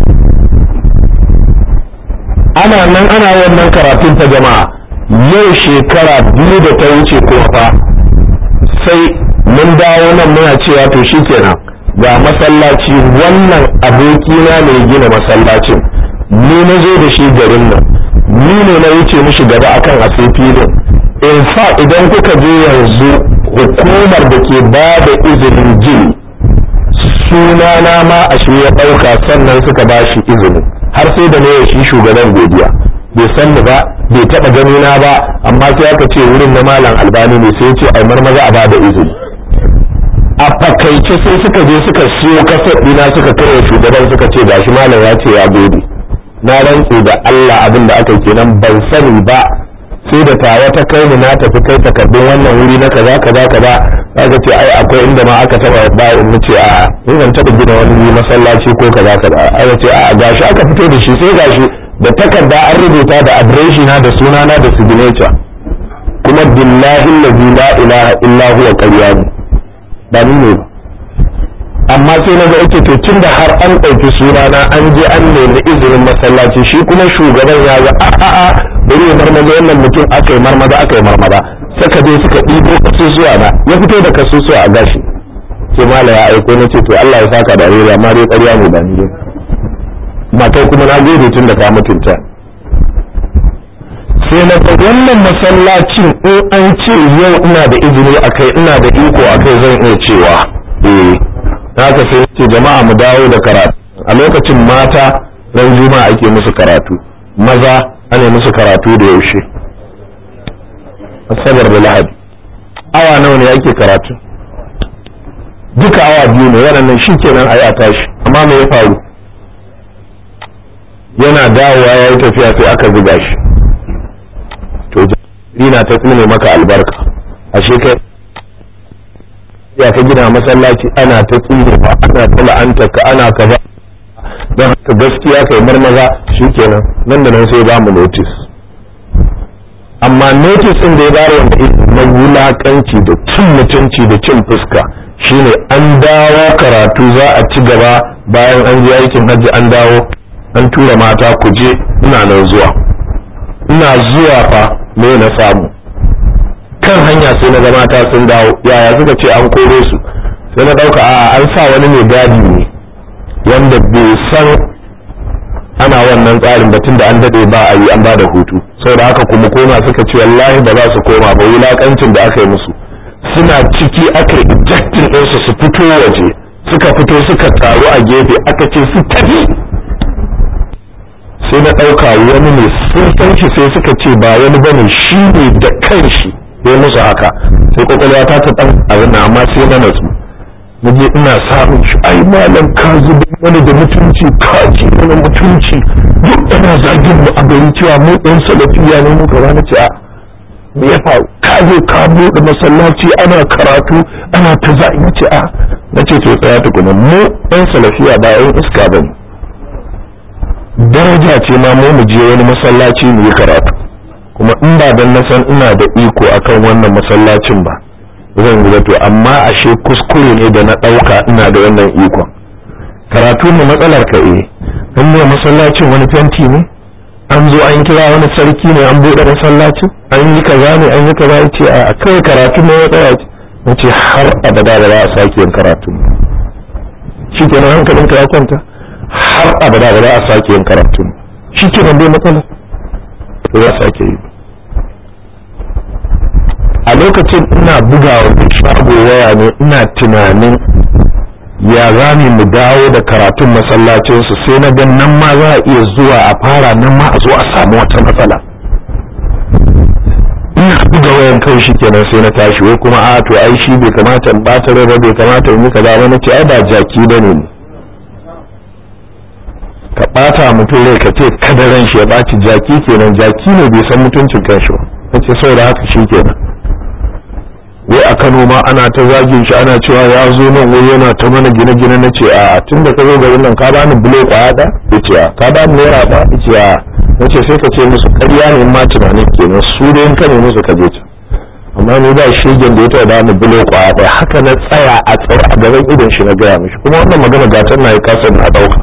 ana nan ana wannan karatun ta jama'a yau shekara biyu da ta wuce ko fa sai mun dawo nan muna cewa to shikenan ga masallaci wannan abokina ne gina masallacin ni na zo da shi garin nan ni ne na wuce mishi gaba akan a filin in fa idan kuka je yanzu hukumar da ke ba da izinin gini sunana ma a shi ya ɗauka sannan suka ba shi izini har sai da ne shi shugaban godiya bai san ni ba bai taɓa gani na ba amma sai aka ce wurin na malam albani ne sai ce ai marmaza a ba da izini a fakaice sai suka je suka siyo kasar ɗina suka kai shugaban suka ce gashi malam ya ce ya gode na rantse da Allah abin da aka kenan ban sani ba sai da tawa ta kai ni na tafi kai takardun wannan wuri na kaza kaza kaza aka ce ai akwai inda ma aka taba ba in ce a in zan taba gina wani wuri masallaci ko kaza kaza aka ce a gashi aka fito da shi sai gashi da takarda an rubuta da adireshi na da sunana da signature kuma billahi allazi la ilaha illa huwa qayyam ba ni ne amma sai na ga ake to tun da har an ɗauki sunana an je an nemi izinin masallaci shi kuma shugaban ya ga a a a bari ya marmaza wannan mutum aka yi marmaza aka yi marmaza suka je suka ɗibo kasusuwa na ya fito da kasusuwa a gashi sai mala ya aiko na ce to Allah ya saka da rera amma dai ƙarya ne ba ni dai matai kuma na gode tun da ka mutunta sai na ga wannan masallacin in an ce yau ina da izini a kai ina da iko a kai zan iya cewa eh haka sai ce jama'a mu dawo da karatu a lokacin mata ran juma'a ake musu karatu maza ana musu karatu da yaushe asabar da lahadi awa nawa ne ake karatu duka awa biyu ne waɗannan shi kenan a yi a tashi amma me ya faru yana dawowa ya yi tafiya sai aka zuga shi to ina ta tsine maka albarka ashe kai ya ka gina masallaci ana ta tsine ba ana ta la'anta ka ana ka ba don haka gaskiya kai marmaza shikenan nan da nan sai ba mu notice amma notice din da ya bayar wanda na wulakanci da cin mutunci da cin fuska shine an dawo karatu za a ci gaba bayan an je aikin hajji an dawo an tura mata ku je ina nan zuwa ina zuwa fa me na samu kan hanya sai na ga mata sun dawo yaya suka ce an kore su sai na dauka a an sa wani mai gadi ne wanda bai san ana wannan tsarin batun da an dade ba a yi an ba da hutu saboda haka kuma koma suka ce wallahi ba za su koma ba wulakancin da aka yi musu suna ciki aka ejectin ɗinsu su fito waje suka fito suka taru a gefe aka ce su tafi sai na ɗauka wani ne sun san shi sai suka ce ba wani bane shi ne da kanshi ya musu haka sai kwakwalwa ta ta ɗan abin amma sai na natsu na je ina samun shi ai malam ka zuba wani da mutunci ka ci wani mutunci duk ana zagin mu a gari cewa mu ɗan salafiya ne mu kaza na ce a me ya faru ka zo ka buɗe masallaci ana karatu ana ta za in ce a na ce to tsaya tukuna mu ɗan salafiya ba ɗan iska ba ne daraja ce ma mu mu je wani masallaci mu yi karatu kuma in ba dan na san ina da iko akan wannan masallacin ba zan yi to amma ashe kuskure ne da na ɗauka ina da wannan ikon karatu mu matsalar ka eh in ne masallacin wani fenti ne an zo an kira wani sarki ne an buɗe masallacin an yi kaza ne an yi kaza ya ce a kai karatu ne ya tsaya na ce har abada ba za a sake yin karatu shi kenan hankalinka ya kwanta har abada ba za a sake yin karatu shi kenan bai matsala ba za a sake yi a lokacin ina bugawa da shago waya ne ina tunanin ya za mu dawo da karatun masallacinsu sai na gan nan ma za a iya zuwa a fara nan ma a zo a samu wata matsala ina buga wayan kai shi kenan sai na tashi wai kuma a to ai shi bai kamata in bata rai ba bai kamata in yi kaza ba nace ai ba jaki bane ne ka bata mutum rai ka ce kada ran shi ya baci jaki kenan jaki ne bai san mutuncin kanshi ba nace saboda haka shi kenan wai a Kano ma ana ta zagin shi ana cewa ya zo nan wai yana ta mana gine-gine na ce a tun da ka zo garin nan ka bani bulo kwaya da ya ce a ka bani naira ba ya ce a na ce sai ka ce musu ƙarya ne ma tunanin kenan su da ka ne musu ka je ta amma ni ba shegen da ya taɓa bani bulo kwaya da haka na tsaya a tsaye a gaban idon shi na gaya mishi kuma wannan magana gatan na yi kasar na ɗauka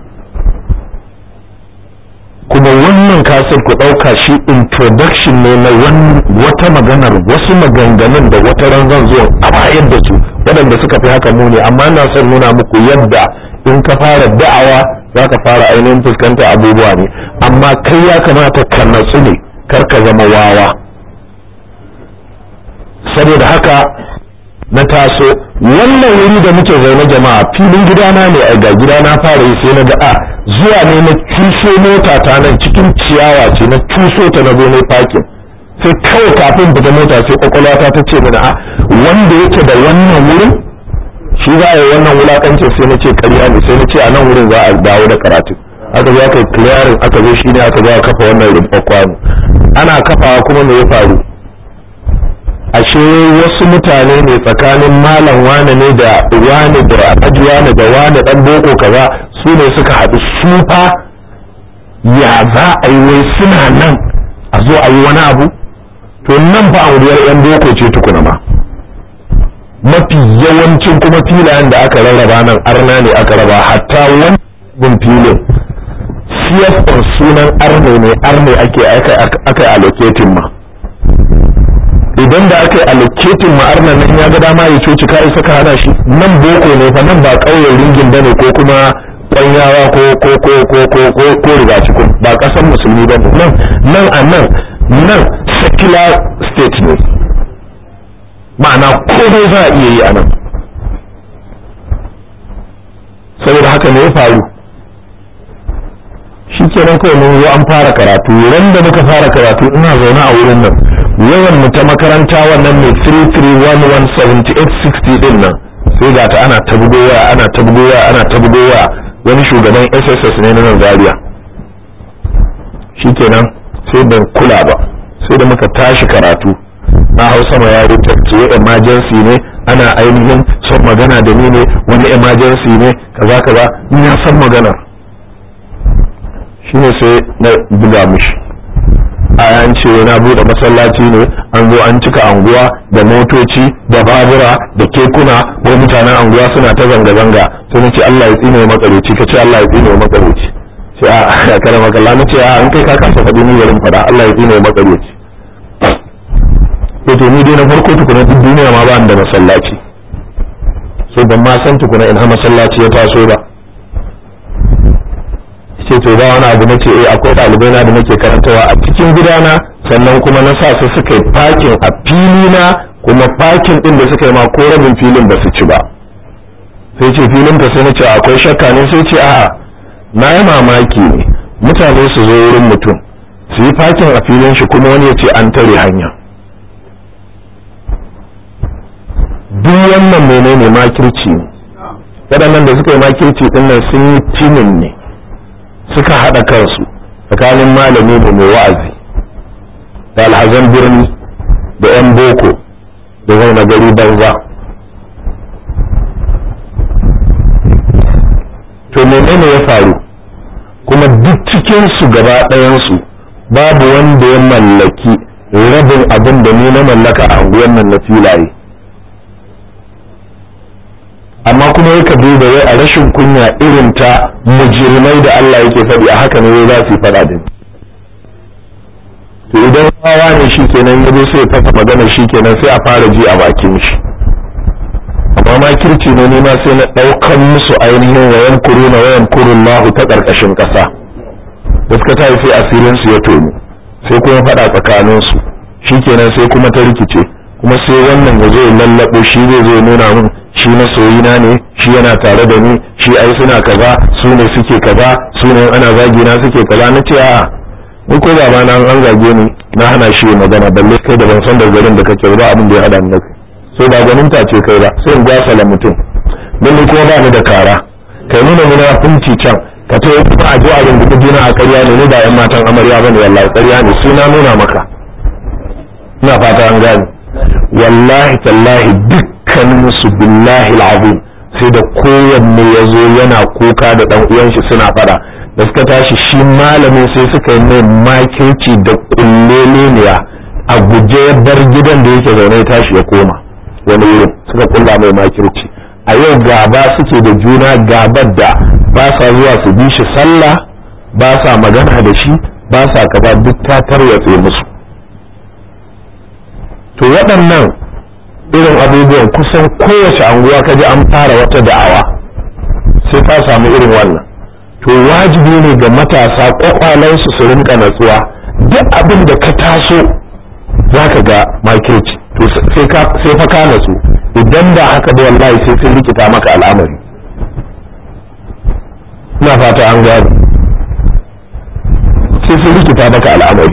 kuma wannan kasar ku ɗauka shi introduction ne na wata maganar wasu maganganun da wata ran zan zo a bayar da su waɗanda suka fi haka muni amma na son nuna muku yadda in ka fara da'awa za ka fara ainihin fuskanta abubuwa ne amma kai ya kamata ka natsu ne kar ka zama wawa saboda haka na taso wannan wuri da muke zaune jama'a filin gidana ne a ga gidana fara yi sai na ga a zuwa ne na cuso mota ta nan cikin ciyawa ce na cuso ta na zo ne fakin sai kawai kafin fita mota sai kwakwalwata ta ce mana a wanda yake da wannan wurin shi za a yi wannan wulakancin sai na ce karya ne sai na ce a nan wurin za a dawo da karatu aka zo aka yi clearing aka zo shi ne aka zo a kafa wannan rumfa kwano ana kafawa kuma me ya faru ashe wasu mutane ne tsakanin malam wane ne da wane da alhaji wane da wane dan boko kaza su ne suka haɗu su fa ya za a yi wai suna nan a zo a yi wani abu to nan fa anguwar yan boko ce tukuna ma mafi yawancin kuma filayen da aka rarraba nan arna ne aka raba hatta wani filin siyasar sunan arne ne arne ake aka allocating ma idan da aka yi allocating ma arna nan ya ga dama ya coci ka isa ka hana shi nan boko ne fa nan ba ƙauyen ringin bane ko kuma kwanyawa ko ko ko ko ko ko ko rigaci ko ba ƙasar musulmi ba nan nan a nan nan secular state ne ma'ana komai za a iya yi a nan saboda haka ne ya faru shi kenan kawai mun zo an fara karatu ran da muka fara karatu ina zaune a wurin nan yawan mu ta makaranta wannan mai 33117860 din nan sai ga ta ana ta bugowa ana ta bugowa ana ta bugowa wani shugaban SSS ne na nan Zaria shikenan sai ban kula ba sai da muka tashi karatu na hausa ma ya rubuta emergency ne ana ainihin son magana da ni ne wani emergency ne kaza kaza ina san magana shine sai na buga mishi a an ce na bude masallaci ne an zo an cika anguwa da motoci da babura da kekuna ko mutanen anguwa suna ta zanga-zanga sai na ce Allah ya tsine makareci ka ce Allah ya tsine makareci sai a kana makalla na ce a an kai ka kasa faɗi ni garin faɗa Allah ya tsine makareci to ni dai na farko tukuna duk duniya ma ba da masallaci sai ban ma san tukuna ina masallaci ya taso ba ce to ba wani abu nace eh akwai ɗalibai na da nake karantawa a cikin gidana sannan kuma na sa su suka yi fakin a fili na kuma fakin din da suka yi ma ko rabin filin ba su ci ba sai ce filin ka sai nace akwai shakka ne sai ce a'a na yi mamaki ne mutane su zo wurin mutum su yi fakin a filin shi kuma wani ya ce an tare hanya duk wannan menene makirci ne waɗannan da suka yi makirci ɗin nan sun yi timin ne suka haɗa kansu tsakanin malami da mai wa'azi da alhazan birni da 'yan boko da zauna gari banza to menene ya faru kuma duk cikinsu gaba ɗayansu babu wanda ya mallaki rabin abin da ni na mallaka a unguwar nan na filaye amma kuma ya kabi da wai a rashin kunya irin ta mujirmai da Allah yake faɗi a haka ne za su yi faɗa da to idan wawa ne shi kenan ya zo sai fasa magana shi kenan sai a fara ji a bakin shi amma ma kirci ne nima sai na ɗaukan musu ainihin wayan kuru na wayan kurun lahu ta ƙarƙashin ƙasa da suka tayi sai asirin su ya tonu sai kuma faɗa tsakanin su shi kenan sai kuma ta rikice kuma sai wannan ya zo ya lallaɓo shi zai zo ya nuna min shi masoyina ne shi yana tare da ni shi ai suna kaza su ne suke kaza su ne ana zagi na suke kaza na ce a'a ni ko baba na an zage ni na hana shi magana balle kai da ban san da garin da kake ba abin da ya hada ni kai sai ba ganin ta ce kai ba sai in gwasala mutum don ni kuma ba ni da kara kai nuna muna funci can ka ta yi kuma a zo a rungudu juna a karya ne ni ba yan matan amarya ba ne wallahi karya ne suna nuna maka ina fata an gane wallahi tallahi dukkanin su billahi al'azim sai da kowanne ya zo yana kuka da dan uwan shi suna fada da suka tashi shi malamin sai suka yi mai makirci da kulleleniya a guje ya bar gidan da yake zaune ya tashi ya koma wani wurin suka kulla mai makirci a yau gaba suke da juna gabar da ba sa zuwa su bi shi sallah ba sa magana da shi ba sa kaza duk ta tarwatse musu to waɗannan irin abubuwan kusan kowace anguwa kaji an fara wata da'awa sai ta samu irin wannan to wajibi ne ga matasa kwakwalansu su rinka natsuwa duk abin da ka taso za ka ga makirci to sai fa ka natsu idan da haka da wallahi sai sun rikita maka al'amari ina fata an gano sai sun rikita maka al'amari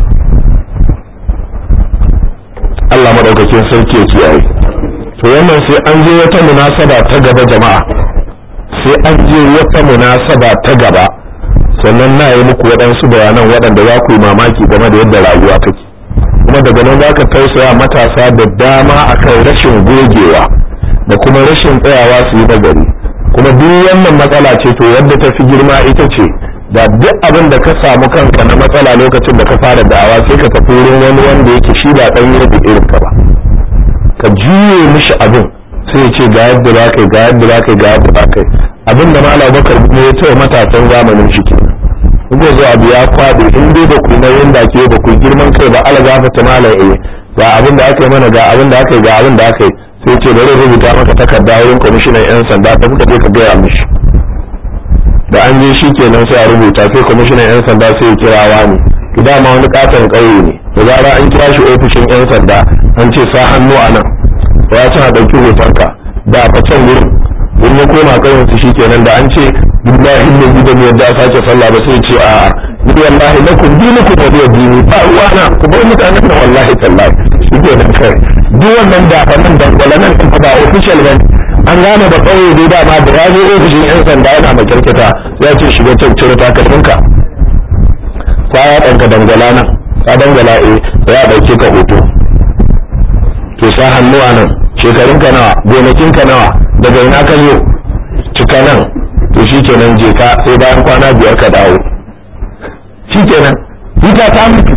Allah madaukakin sarki ya kiyaye to wannan sai an je wata munasaba ta gaba jama'a sai an je wata munasaba ta gaba sannan na yi muku waɗansu bayanan waɗanda za ku yi mamaki game da yadda rayuwa take kuma daga nan za ka tausaya matasa da dama akan rashin gogewa da kuma rashin tsayawa su yi nagari kuma duk wannan matsala ce to yadda ta fi girma ita ce da duk abin da ka samu kanka na matsala lokacin da ka fara da'awa sai ka tafi wurin wani wanda yake shi ba ɗan yi irin ka ba ka juye mishi abin sai ce ga yadda za ka yi ga yadda za ka yi ga yadda za ka yi abin da malam bakar ne ya ce matasan zamanin shi ke kuma zo abu ya kwaɗe in dai ba ku nauyin da ke ba ku girman kai ba ala gafa ta malam eh ga abin da aka yi mana ga abin da aka yi ga abin da aka yi sai ce bari rubuta maka takarda wurin kwamishinan yan sanda ta kuka je ka gaya mishi da an je shi kenan sai a rubuta sai kwamishinan yan sanda sai ya kira wani ki dama wani katon ƙauye ne da zara an kira shi ofishin yan sanda an ce sa hannu a nan ya ci a ɗauki hotonka da a can wurin in ya koma ƙauyen su shikenan da an ce billahi ne gidan yadda a sake sallah ba sai ce a'a ni wallahi lakum dinukum wa biya dini ba ruwana ku bar mutanen nan wallahi tallahi shikenan kai duk wannan da fa nan dangwala nan ɗin ba official ba an gane da ƙauye dai dama da ya zo ofishin yan sanda yana makirkita ya ce shiga can cire takalminka ta ya ɗanka dangwala nan ka dangwala eh ya ɗauke ka hoto to sa hannu a nan shekarunka nawa gonakinka nawa daga ina ka zo cika nan to shi kenan je ka sai bayan kwana biyar ka dawo shi kenan ita ta mutu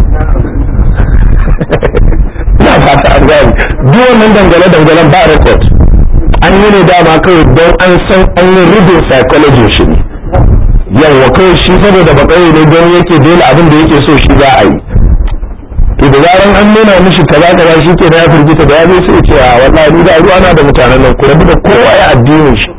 ina fata an gani duk wannan dangane dangalen ba record an yi ne dama kawai don an san an yi rubin psychology shi ne yawa kawai shi saboda bakawai ne don yake dole abin da yake so shi za a yi to da zaran an nuna mishi kaza kaza shi ke ya firgita da ya zo sai ce a wallahi ni da ruwa na da mutanen nan ku rabu da kowa ya addinin shi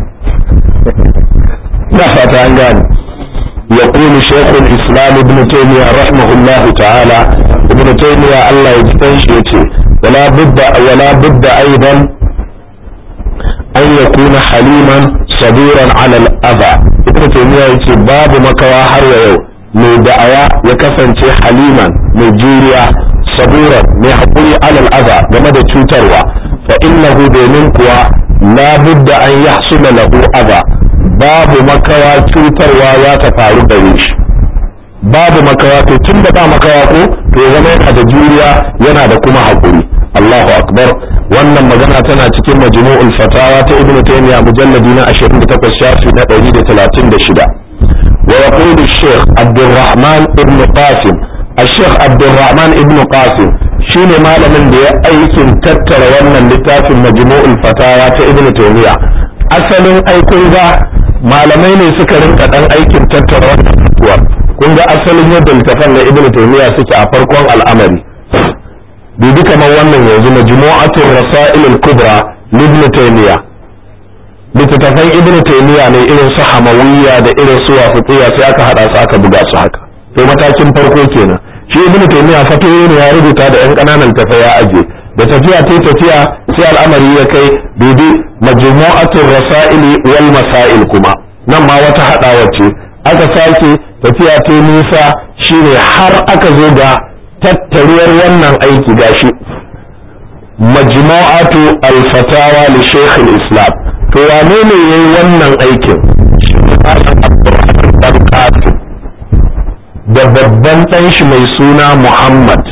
ina fata an gane يقول شيخ الإسلام ابن تيمية رحمه الله تعالى ابن تيمية الله يجتنشيتي ولا بد ولا بد أيضا أن يكون حليما صبورا على الأذى ابن تيمية يتي باب مكوا حر mai da'awa ya kasance haliman mai juriya sabura mai haƙuri alal aza game da cutarwa fa innahu domin kuwa la budda an yahsula lahu adha babu makawa cutarwa za ta faru gare shi babu makawa to tun da ba makawa ko to ya zama yana da juriya yana da kuma haƙuri Allahu akbar wannan magana tana cikin majmu'ul fatawa ta ibn taymiya mujalladi na 28 shafi na 136 wa yaqulu shaykh abdurrahman ibn qasim الشيخ عبد الرحمن ابن قاسم shine malamin da ya aikin tattara wannan littafin majmu'ul fatawa ta ibn taymiya asalin aikun ga malamai ne suka rinka dan aikin tattara wannan fatuwa kun ga asalin yadda littafan na ibn taymiya suke a farkon al'amari bibi kamar wannan yanzu majmu'atul rasail al-kubra ibn taymiya littattafan ibn taymiya ne irin su hamawiyya da irin su wasiya sai aka hada su aka buga su haka to matakin farko kenan shi ibnu taymiya fatoyi ne ya rubuta da yan kananan tafa ya aje da tafiya ta tafiya sai al'amari ya kai bibi majmu'atul rasaili wal masail kuma nan ma wata hadawa ce aka sake tafiya ta nisa shine har aka zo ga tattaruwar wannan aiki gashi majmu'atu al-fatawa li shaykh al-islam to wane ne yayi wannan aikin shi ne Abdurrahman bin Qasim da babban ɗan shi mai suna Muhammad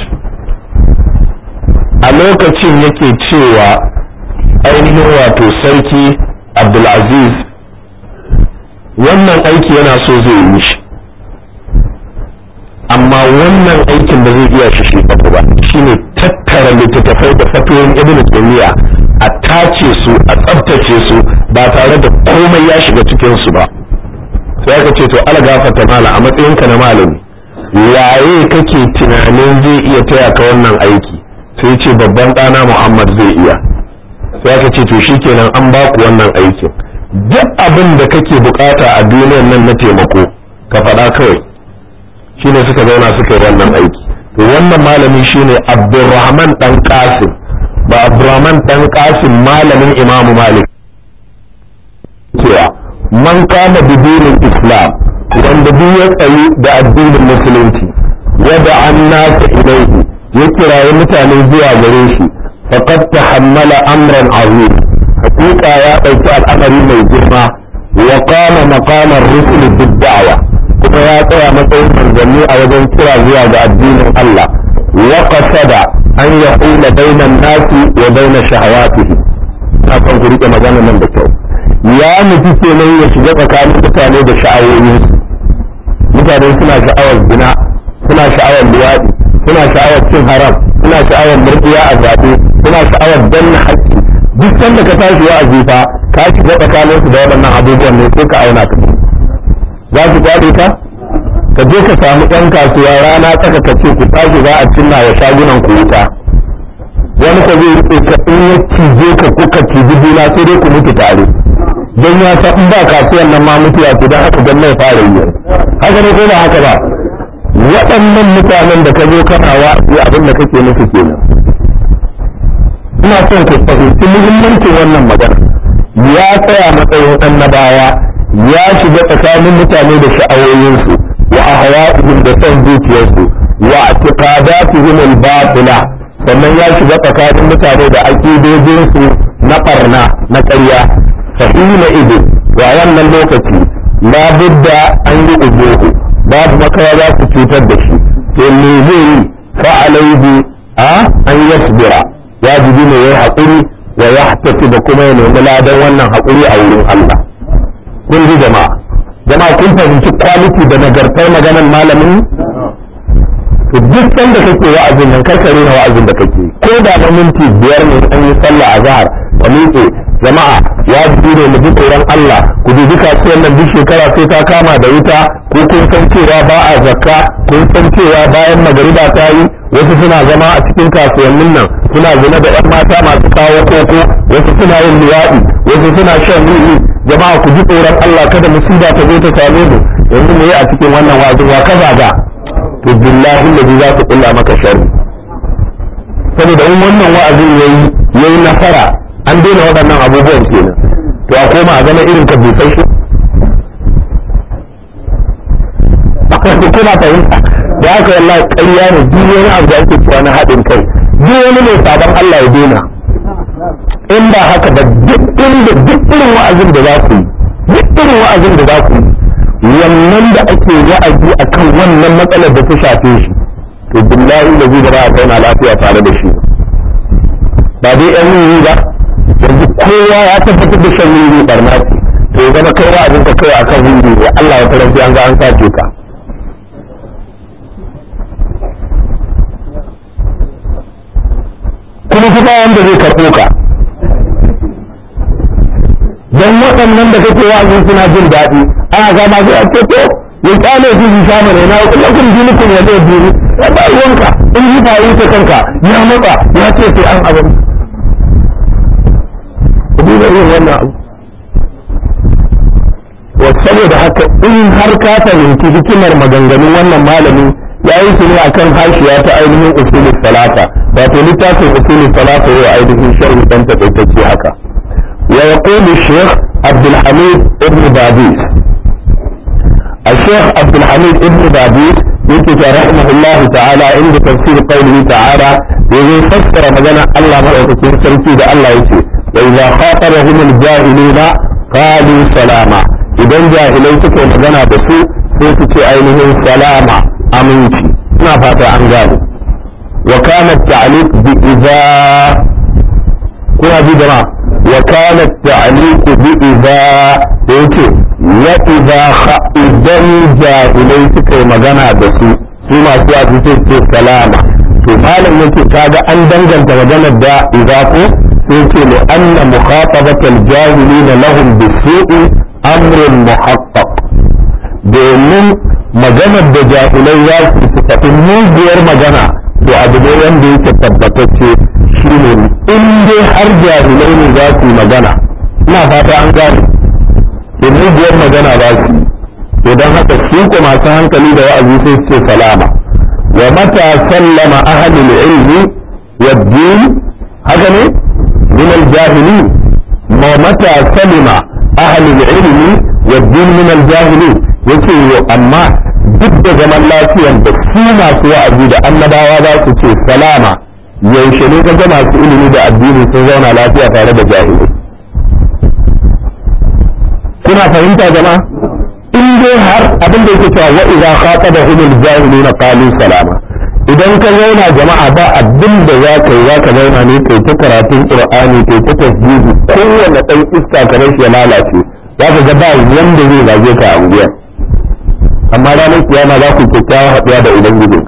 a lokacin yake cewa ainihin wato sarki Abdulaziz wannan aiki yana so zai yi shi amma wannan aikin da zai iya shi shi ba shine tattara littattafai da fatoyin ibn taymiya a tace su a tsabtace su ba tare da komai ya shiga cikin su ba sai aka ce to algafata mala a matsayinka na malami waye kake tunanin zai iya taya ka wannan aiki sai ce babban ɗana muhammad zai iya sai aka ce to shikenan an ba ku wannan aikin duk abin da kake bukata a duniyar nan na taimako ka faɗa kawai shine suka zauna suka yi wannan aiki to wannan malami shine abdurrahman dan qasim ba abdurrahman dan qasim malamin imamu malik cewa man kama bidinin islam wanda duk ya tsayi da addinin musulunci wada an nasa ilaihi ya kirayi mutane zuwa gare shi faqad tahammala amran azim hakika ya ɗauki al'amari mai girma wa qama maqamar rusul bid da'wa kuma ya tsaya matsayin manzanni a wajen kira zuwa ga addinin Allah wa qasada an yahula bainan nasi wa baina shahawatihi na kan ku rike magana nan da kyau ya nufi kenan ya shiga tsakanin mutane da sha'awoyinsu mutane suna sha'awar zina suna sha'awar luwaɗi suna sha'awar cin haram suna sha'awar murɗiya a zaɓe suna sha'awar danna haƙƙi duk sanda ka tashi wa'azi fa ka shiga tsakanin su da waɗannan abubuwan ne sai ka auna ka za su kwaɗe ka ka je ka samu ɗan kasuwa rana tsaka ka ce ku tashi za a cinna wa shagunan ku wuta wani ka zai riƙe ka in ya cije ka kuka ciji juna sai dai ku mutu tare don ya san in ba kasuwan nan ma mutuwa ce don haka gwamnati fara yi haka ne ko ba haka ba waɗannan mutanen da ka zo kana wa'azi abin da kake nufi kenan ina son ku fahimci muhimmancin wannan magana ya tsaya matsayin annabawa ya shiga tsakanin mutane da sha'awoyinsu wa ahwa'ihim da son zuciyarsu wa i'tiqadatihim al-batila sannan ya shiga tsakanin mutane da aqidojinsu na barna na ƙarya fahimna ido wa wannan lokaci la budda an yi uzuhu babu makawa za ku cutar da shi to me zai yi fa alaihi a an yasbira wajibi ne yayi haƙuri wa yahtati da kuma ya nemi ladan wannan haƙuri a wurin Allah kun ji jama'a jama'a kun fahimci quality da nagartar maganar malamin to duk sanda kake wa'azin nan karkare na wa'azin da kake ko da na minti biyar ne an yi sallah a zahar ka miƙe jama'a ya ne mu ji tsoron Allah ku dubi kasuwar nan duk shekara sai ta kama da wuta ko kun san cewa ba a zakka kun san cewa bayan magariba ta yi wasu suna zama a cikin kasuwannin nan suna zina da yan mata masu kawo koko wasu suna yin luwaɗi wasu suna shan wiwi jama'a ku ji tsoron Allah kada musiba ta zo ta same mu yanzu mu yi a cikin wannan wa'azin wa kaza ga to billahi da za ku kulla maka sharri saboda in wannan wa'azin yayi yayi nasara an daina waɗannan abubuwan kenan to a koma a zama irin ka busai shi kuna fahimta da haka wallahi ƙarya ne duk wani abu da ake cewa na haɗin kai duk wani mai sabon Allah ya daina in ba haka ba duk inda duk irin wa'azin da za ku yi duk irin wa'azin da za ku yi wannan da ake wa'azi akan wannan matsalar da ta shafe shi to billahi da zai ba a zauna lafiya tare da shi ba dai yan yi ba yanzu kowa ya tabbatar da shan wuri barna ce to ya zama kai wa'azin ka kai akan wuri ne Allah ya taranci an ga an sace ka kuma kuma wanda zai karɓo ka don waɗannan da kake wa'azin suna jin daɗi ana gama zai a ce to ya kyale su su samu ne na lakum dinukum ya zai dini ya ba ruwanka in yi ba yi ta kanka ya matsa ya ce sai an abin ku duba yin wannan abu wa saboda haka in har ka fahimci hikimar maganganun wannan malami ya yi su ne akan hashiya ta ainihin usulul salata wato littafin usulul salata yau ainihin sharhi dan takaitacce haka wa yaqulu shaykh abdul hamid ibn badis الشيخ عبد الحميد ابن بابيس يكتب رحمه الله تعالى عند تفسير قوله تعالى يقول فسر مدنا الله مرأة سرتي ده الله يسي وإذا خاطبهم الجاهلون قالوا سلاما إذا جاهلين تكون مدنا بسوء سيكتب أينهم سلاما أمنتي ما فات عن ذلك وكان التعليق بإذا كنا دي جماعة وكان التعليق بإذا يكتب وإذا إذن jahilai suka yi magana da su su masu yaji sai ce salama to malam yake kaga an danganta maganar da idza ko sai ce li anna mukhatabatal jahilina lahum bisu'i amrun muhaqqaq domin maganar da jahilai za su su faɗi mugiyar magana to abu ne wanda yake tabbatacce shine in dai har jahilai ne za su yi magana ina fata an gane to mugiyar magana za su yi to don haka su ko masu hankali da wa'azi sai su ce salama wa mata sallama ahlul ilmi wa din haka ne min al-jahili ma mata salima ahlul ilmi wa din min al-jahili yace yo amma duk da zaman lafiyan da su masu wa'azi da annabawa za su ce salama yaushe ne ga masu ilimi da addini sun zauna lafiya tare da jahilai kuna fahimta jama'a in dai har abin da yake cewa wa idza khatabahum al-jahilun qalu salama idan ka zauna jama'a ba abin da za ka yi za ka zauna ne kai ta karatun qur'ani kai ta tasbihi kowanne dan iska ka shi ya lalace za ka ga ba wanda zai zage ka a unguwa amma ranar kiyama za ku kyakkyawa haɗuwa da ubangiji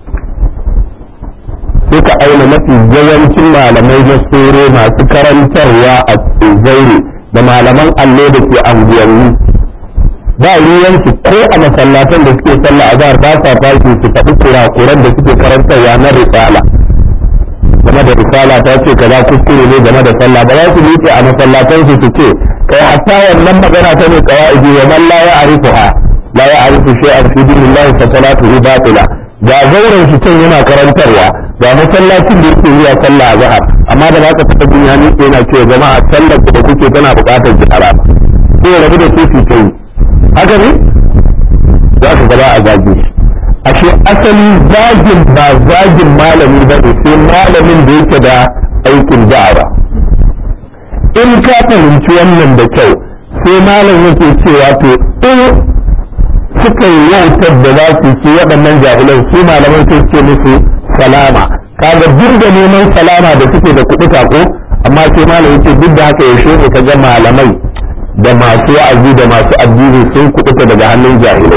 sai ka aina mafi yawancin malamai na tsoro masu karantarwa a zaure da malaman allo da ke anguwanni ba ruwansu ko a masallatan da suke sallah a zahar ba sa fashi su faɗi kurakuran da suke karantarwa na risala game da risala ta ce kaza kuskure ne game da sallah ba za su miƙe a masallatan su su ce kai hatta wannan magana ta ne qawaidi wa man la ya'rifuha la ya'rifu shay'an fi dinillahi fa salatuhu batila ga zauren shi can yana karantarwa ga masallacin da yake zuwa sallah a zahar amma da baka taɓa jin ya miƙe yana cewa jama'a sallar da kuke tana buƙatar gyara ko rabu da su su kai haka ne za ka gaba a zage shi ashe asali zagin ba zagin malami ba ne sai malamin da yake da aikin da'awa in ka fahimci wannan da kyau sai malam yake cewa to in suka yi wautar da za su ce waɗannan jahilan su malaman sai ce musu salama kaga duk da neman salama da suke da kuɗi ko amma sai malam yake duk da haka yaushe ne ka ga malamai da masu wa'azi da masu addini sun kuɗuta daga hannun jahilai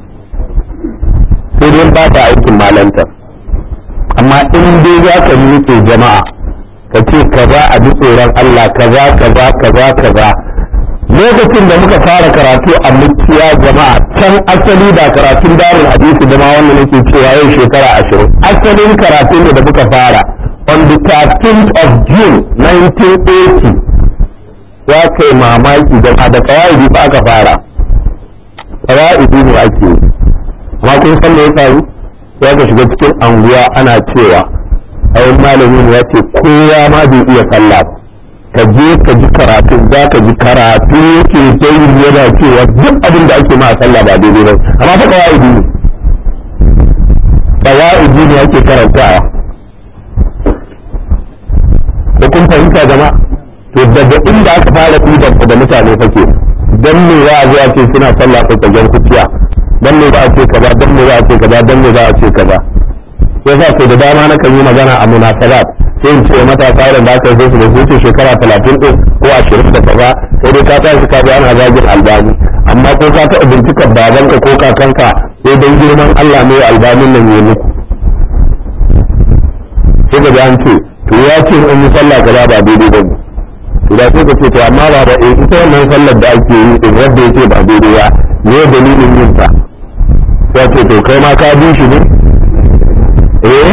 sai dai ba ta aikin malanta amma in dai za ka miƙe jama'a ka ce kaza a bi tsoron Allah kaza kaza kaza kaza lokacin da muka fara karatu a mukiya jama'a can asali da karatun darul hadisi da ma wannan nake cewa yau shekara ashirin asalin karatu ne da muka fara on the 13th of June 1980 ya kai mamaki jama'a da kawai ba aka fara kawai ne ake yi amma kun san me ya faru ya ga shiga cikin anguwa ana cewa ai malami ne ya ce kowa ma bai iya sallah ka je ka ji karatu za ka ji karatu yake sai yana cewa duk abin da ake ma sallah ba daidai ba amma fa kawai ne kawai ne ake karantawa ko kun fahimta jama'a to daga inda aka fara ɗiban da mutane fake dan me za a zo a ce suna sallah tsakagen kuciya dan me za a ce kaza dan me za a ce kaza dan me za a ce kaza yasa ko da dama na kan yi magana a munasabat sai in ce matasa da da aka yi su da su wuce shekara talatin ɗin ko ashirin da kaza sai dai ka tashi ka ji ana zagin albani amma ko ka taɓa bincikar babanka ko kakanka sai don girman Allah ne albanin nan ya muku sai ka ji an ce to ya ce in yi sallah kaza ba daidai ba ne to da sai ka ce to amma ba ba eh ita wannan sallar da ake yi din wanda yake ba daidai ba ne dalilin yin ta sai ce to kai ma ka bi shi ne eh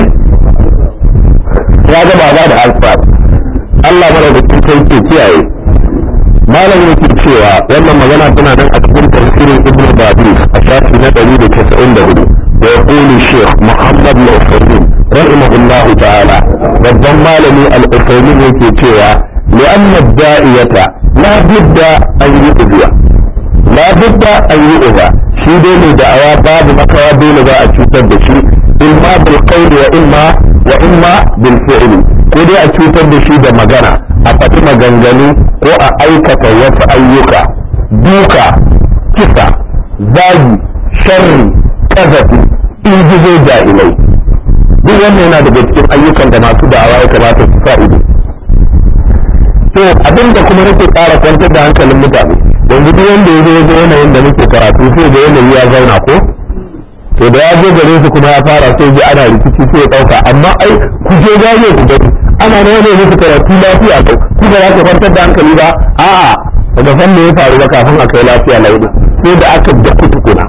ya ga ba da alfa Allah mara da cikin ke kiyaye malam yake cewa wannan magana tana nan a cikin tafsirin ibnu babi a shafi na 194 wa yaqulu shaykh muhammad al-usaymin rahimahullahu ta'ala babban malami al-usaymin yake cewa li'anna ad-da'iyata la budda an yu'dhiya la budda an yu'dha shi dai ne da'awa babu makawa dole za a cutar da shi imma bil qawli wa imma wa imma bil fi'li ko dai a cutar da shi da magana a faɗi maganganu ko a aikata wasu ayyuka duka kisa zagi sharri kazafi ingizo jahilai duk wannan yana daga cikin ayyukan da masu da'awa ya kamata su sa ido to abin da kuma nake ƙara kwantar da hankalin mutane yanzu duk wanda ya zo ya zo yanayin da muke karatu sai da yanayi ya zauna ko to da ya zo gare su kuma ya fara sai ji ana rikici sai ya ɗauka amma ai ku je gane ku gani ana ne ne musu karatu lafiya ko ku ba za ka kwantar da hankali ba a'a daga san me ya faru ba kafin a kai lafiya lauɗin sai da aka da kutukuna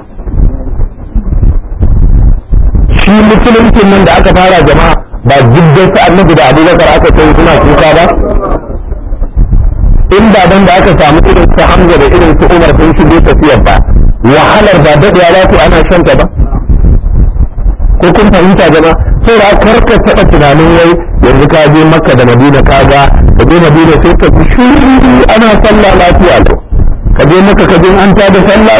shi musuluncin nan da aka fara jama'a ba jiddan sa annabi da abubakar aka kai suna kuka ba in ba dan da aka samu irin su hamza da irin su umar sun shige tafiyar ba wahalar ba daɗewa za su ana shanta ba ko kun fahimta jama sai da karka taɓa tunanin wai yanzu ka je makka da madina ka ga ka je madina sai ka fi shuru ana sallah lafiya lau ka je maka ka je an da sallah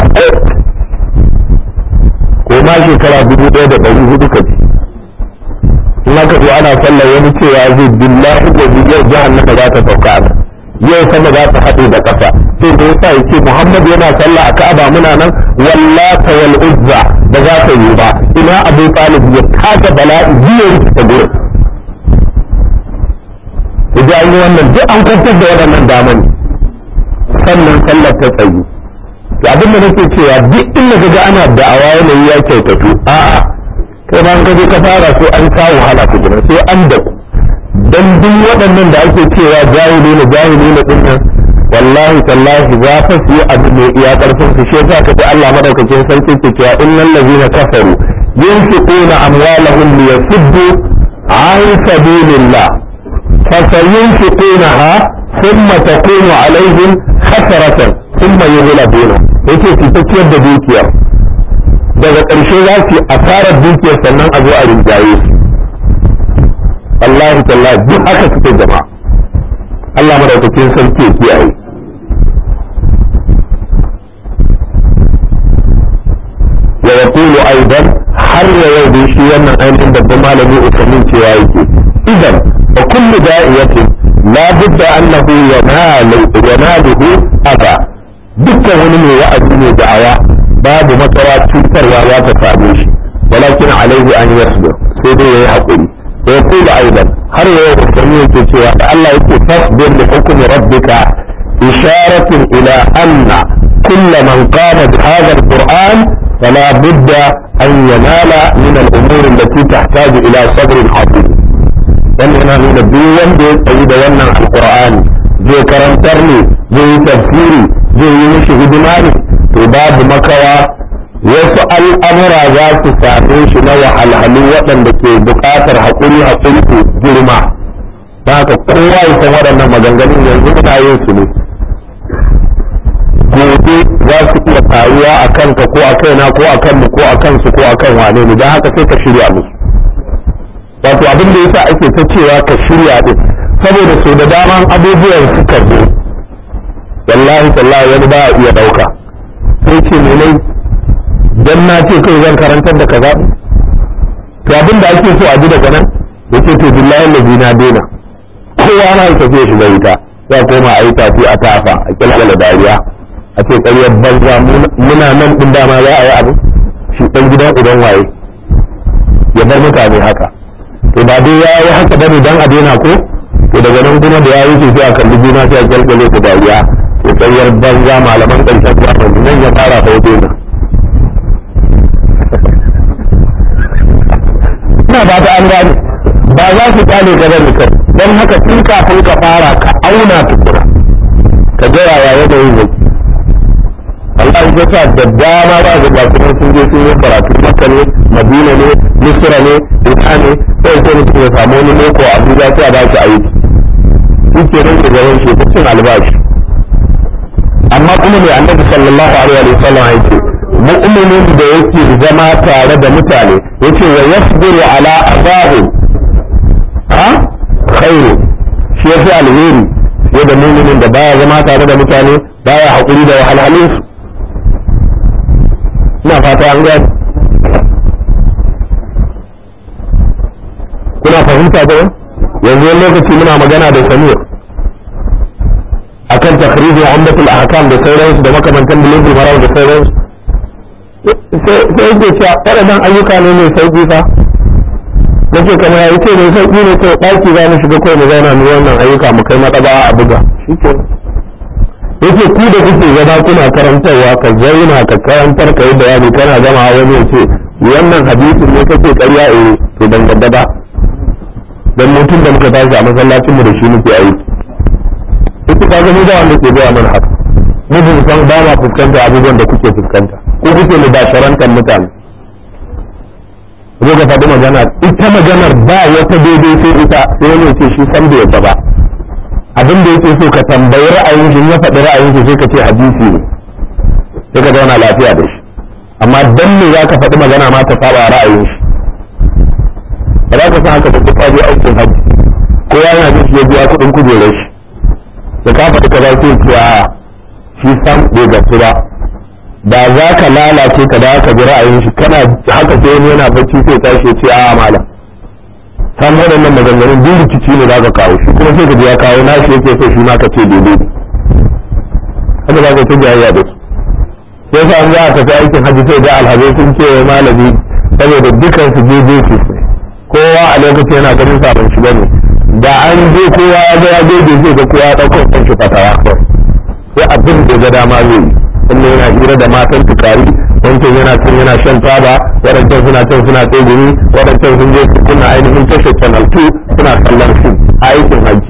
ko ma shekara dubu ɗaya da ɗari hudu ka ji in aka zo ana sallah wani cewa zai billahi da yau jahannama za ta sauka a yau sama za ta haɗe da ƙasa sai da yasa ya ce Muhammad yana sallah a Ka'aba muna nan wallata wal uzza ba za ta yi ba ina Abu Talib ya kaga bala'i biyar ta gurin idan an yi wannan duk an kwantar da waɗannan daman sannan sallar ta tsayi to abin da nake cewa duk inda kaga ana da'awa yanayi ya kyautatu a'a kai ma ka je ka fara sai an kawo wahala ku sai an da ku dan duk waɗannan da ake cewa jahili ne jahili ne din nan wallahi tallahi za fa su yi abu mai iya karfin su shi yasa kaji Allah madaukakin sarki ke cewa innal ladina kafaru yunfiquna amwalahum liyasuddu an sabilillah fasayunfiqunaha thumma takunu alaihim hasaratan thumma yughlabuna yake su ta ciyar da dukiyar daga ƙarshe za su yi asarar dukiyar sannan a zo a rinjaye su Allah tallahi duk haka suke jama'a Allah madaukakin sarki ya kiyaye wa yaqulu aidan har ya yau da shi wannan ainihin babban malami usamin cewa yake idan wa kullu da'iyatin la budda annahu yanalu yanaluhu aba dukkan wani mai wa'azi ne da'awa babu matsawa cutarwa za ta same shi walakin alaihi an yasbir sai dai yayi hakuri ويقول ايضا هل يستمعون سوى الله يقول فاصبر لحكم ربك اشارة الى ان كل من قام بهذا القرآن فلا بد ان ينال من الامور التي تحتاج الى صبر عظيم wannan nuna duk wanda ya tsayi da wannan alkur'ani zai karantar ne zai yi tafsiri zai yi mishi hidima ne to babu makawa wasu al'amura za su same shi na wahalhalu waɗanda ke buƙatar haƙuri haƙuri ko girma ta haka kowa ya san waɗannan maganganun yanzu muna yin su ne gobe za su iya faruwa a kanka ko a kaina ko a kanmu ko a kansu ko a kan wane ne don haka sai ka shirya musu wato abin da yasa ake ta cewa ka shirya din saboda sau da daman abubuwan suka zo wallahi tallahi wani ba iya ɗauka sai ce ne dan na ce kai zan karantar da kaza to abin da ake so a ji daga nan yace to billahi lazi na daina kowa na tafiya shi da wuta sai koma a yi tafi a tafa a kyalkyala dariya a ce ƙaryar banza muna nan ɗin dama za a yi abu shi ɗan gidan uban waye ya bar mutane haka to ba dai ya yi haka bane dan a daina ko to daga nan kuma da ya yi sai a kalli juna sai a kyalkyale ku dariya to ƙaryar banza malaman ƙarshen zamani nan ya fara fa daina ina ba ta an gane ba za su kyale ka bane kai don haka tun kafin ka fara ka auna tukura ka ga yaya yanayin yake Allah ya sa da dama ba ga kuma sun je sun yi karatu Makka ne Madina ne Misra ne Ina ne sai sai mutum ya samu wani loko a Abuja sai a ba shi aiki shi ke nan ke gaban shi cin albashi amma kuma mai annabi sallallahu alaihi wa sallam ya ce mu'minin da yake zama tare da mutane yace wa yasbiru ala azahu ha khairu shi yafi alheri fiye da mu'minin da baya zama tare da mutane baya hakuri da wahalhalun su ina fata an gani kuna fahimta ba yanzu wani lokaci muna magana da samir akan takhrijin umdatul ahkam da sauransu da makamantan bulugul maram da sauransu sai yake cewa waɗannan ayyuka ne mai sauƙi fa nake kamar ya ce mai sauƙi ne kai ɗaki za mu shiga kawai mu zauna mu wannan ayyuka mu kai maɗaba a buga shi ke yake ku da kuke zama kuna karantarwa ka zauna ka karantar ka yi bayani kana gama wani ya ce wannan hadisin ne kake ƙarya eh to ban gadda ba dan mutum da muka tashi a masallacin mu da shi muke aiki ita ka ga mu da wanda ke gaya mana haka mu bin san ba ma fuskanta abubuwan da kuke fuskanta ko kuke mu basharantar mutane zo ka faɗi magana ita maganar ba wata daidai sai ita sai wani ce shi san bai yadda ba abin da yake so ka tambayi ra'ayin shi ya faɗi ra'ayin shi sai ka ce hadisi ne sai ka zauna lafiya da shi amma dan me za ka faɗi magana ma ta saba ra'ayin shi ba za ka san haka da duk je aikin hajji kowa yana jin shi ya biya kuɗin kujerar shi da ka faɗi ka za ce a shi san bai gamsu ba da za ka lalace ka da ka ji ra'ayin shi kana haka sai wani yana bacci sai tashi ya ce a malam san waɗannan maganganun duk rikici ne za ka kawo shi kuma sai ka ji ya kawo na shi yake so shi ma ka ce daidai haka za ka ta jayayya da su sai sa an za a tafi aikin hajji sai da alhazai sun ce wa malami saboda dukan su daidai su ne kowa a lokacin yana ganin sabon shi bane da an je kowa ya ga ya daidai sai ga kowa ya ɗauko kan shi fatawa sai abin da ga dama zai yi wannan yana hira da matan tukari wancan yana can yana shan taba waɗancan suna can suna tsegumi waɗancan sun je su kunna ainihin tashar channel 2 suna kallon fim a aikin hajji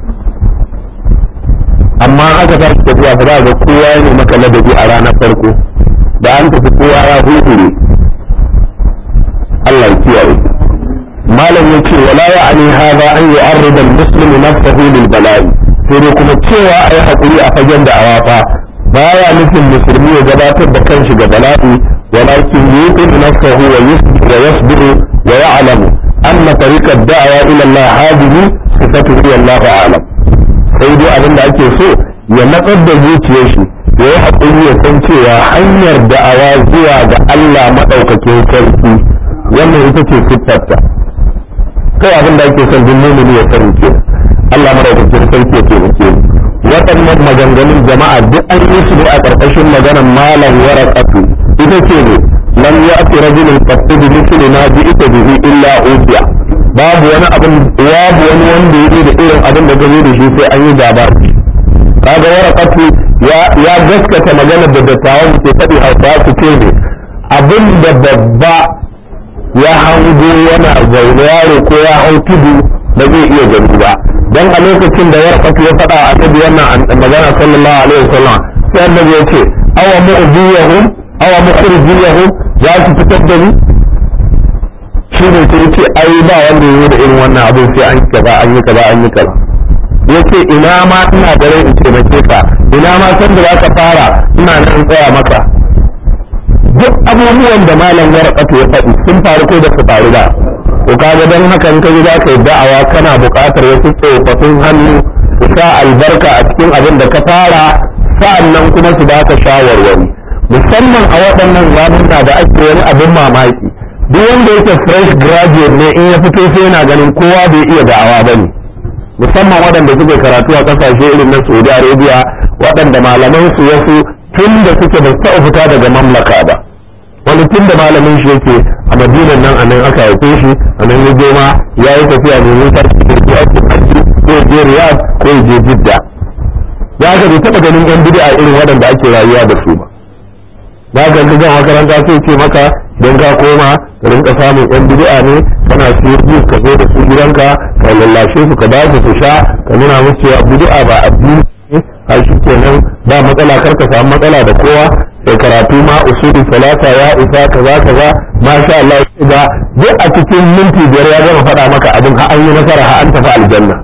amma aka tashi tafiya ba za ga kowa ya maka ladabi a ranar farko da an tafi kowa ya huhure Allah ya kiyaye malam yace wala ya'ni hadha an yu'arrida al-muslim nafsahu lil bala'i sai dai kuma cewa ai hakuri a fagen da awafa baya nufin musulmi ya gabatar da kanshi ga bala'i walakin yuqin nafsahu wa yasbiru wa ya'lamu anna tariqa ad-da'wa ila Allah hadhihi sifatuhu wallahu a'lam sai dai abin da ake so ya natsar da zuciyar shi ya yi haƙuri ya san cewa hanyar da'awa zuwa ga Allah maɗaukakin sarki wannan ita ce siffarta kai abin da ake son duk mumini ya sani ke Allah maɗaukakin sarki ya taimake mu waɗannan maganganun jama'a duk an yi su ne a ƙarƙashin maganar malam waraqatu ita ce ne lam ya'ti rajulun qattu bi mithli ma ji'ta bihi illa ubiya babu wani abin babu wani wanda yake da irin abin da gazo da shi sai an yi gaba kaga waraqatu ya ya gaskata maganar da dattawan ke faɗi hausa su ce ne abin da babba ya hango yana zaune yaro ko ya hau tudu ba zai iya gani ba dan a lokacin da warqatu ya faɗa a annabi wannan magana sallallahu alaihi wasallam sai annabi ya ce awa mu'diyahum awa mukhrijiyahum za su fitar da ni shi ne sai ce ai ba wanda yi da irin wannan abin sai an kaza an yi kaza an yi kaza yace ina ma ina da rai in taimake ka ina ma san da zaka fara ina nan tsaya maka duk abubuwan da malam warqatu ya faɗi sun faru ko da su faru ba to kaga dan haka in ka ji zaka yi da'awa kana buƙatar wasu tsofaffin hannu su sa albarka a cikin abin da ka fara sa'annan kuma su baka shawarwari musamman a waɗannan zamuna da ake wani abin mamaki duk wanda yake fresh graduate ne in ya fito sai yana ganin kowa bai iya da'awa ba ne musamman waɗanda suke karatu a ƙasashe irin na saudi arabia waɗanda malaman su wasu tun da suke ba taɓa fita daga mamlaka ba wani tun da malamin shi yake a madinan nan a nan aka haife shi a nan ya je ma ya yi tafiya mai nisa ko ya ko ya je riyadh ko ya je jidda ya ga bai taɓa ganin yan bid'a irin waɗanda ake rayuwa da su ba ba ga ga makaranta sai ce maka don ka koma ka rinka samun yan bid'a ne kana siyo biyu ka zo da su gidanka ka lallashe su ka ba su su sha ka nuna musu cewa bid'a ba addini ne har shi kenan ba matsala kar ka samu matsala da kowa sai karatu ma usuli salata ya isa kaza kaza masha Allah ga duk a cikin minti biyar ya gama faɗa maka abin har an yi nasara har an tafi aljanna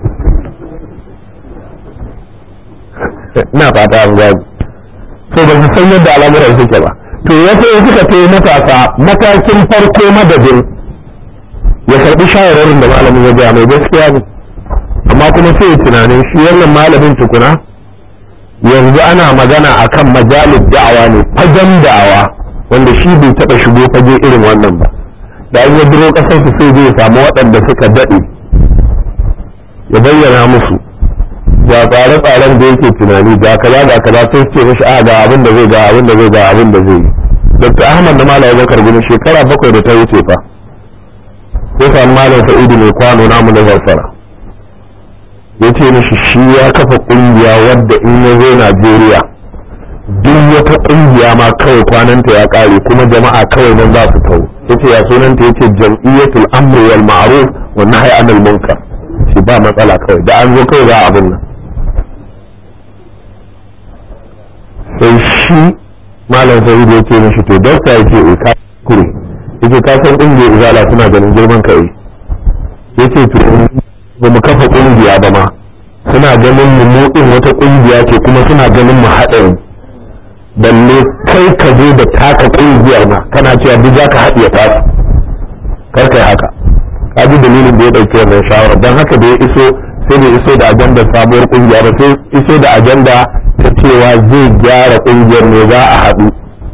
ina fata an gani so ba su san yadda al'amuran suke ba to ya sai suka ce matasa matakin farko madadin ya karbi shawararin da malamin ya gaya mai gaskiya ne amma kuma sai ya tunanin shi wannan malamin tukuna yanzu ana magana akan majalib da'awa ne fagen da'awa wanda shi bai taɓa shigo fage irin wannan ba da an ya biro ƙasarsu sai zai samu waɗanda suka daɗe ya bayyana musu ga tsare-tsaren da yake tunani ga kaza ga kaza sai ce mishi a ga abin da zai ga abin da zai ga abin da zai yi dr ahmad da malam bakar gini shekara bakwai da ta wuce fa sai samu malam sa'idu mai kwano namu na zarfara ya ce mishi shi ya kafa kungiya wadda in ya zo najeriya duk wata kungiya ma kawai kwananta ya kare kuma jama'a kawai nan za su kawo ya ce ya sunanta ya ce jam'iyyatul amri wal ma'ruf wa nahyi anil munkar shi ba matsala kawai da an zo kawai za abin nan sai shi malam sai da yake mishi to dokta yake e ka kure yake ka san kungiyar izala suna ganin girman ka eh yace to ba mu kafa kungiya ba ma suna ganin mu mu din wata kungiya ce kuma suna ganin mu haɗari balle kai ka zo da taka kungiyar ma kana cewa duk za ka haɗiye tasu kar kai haka ka ji dalilin da ya ɗauki wannan shawara don haka da ya iso sai bai iso da ajandar sabuwar kungiya ba sai iso da ajanda ta cewa zai gyara kungiyar ne za a haɗu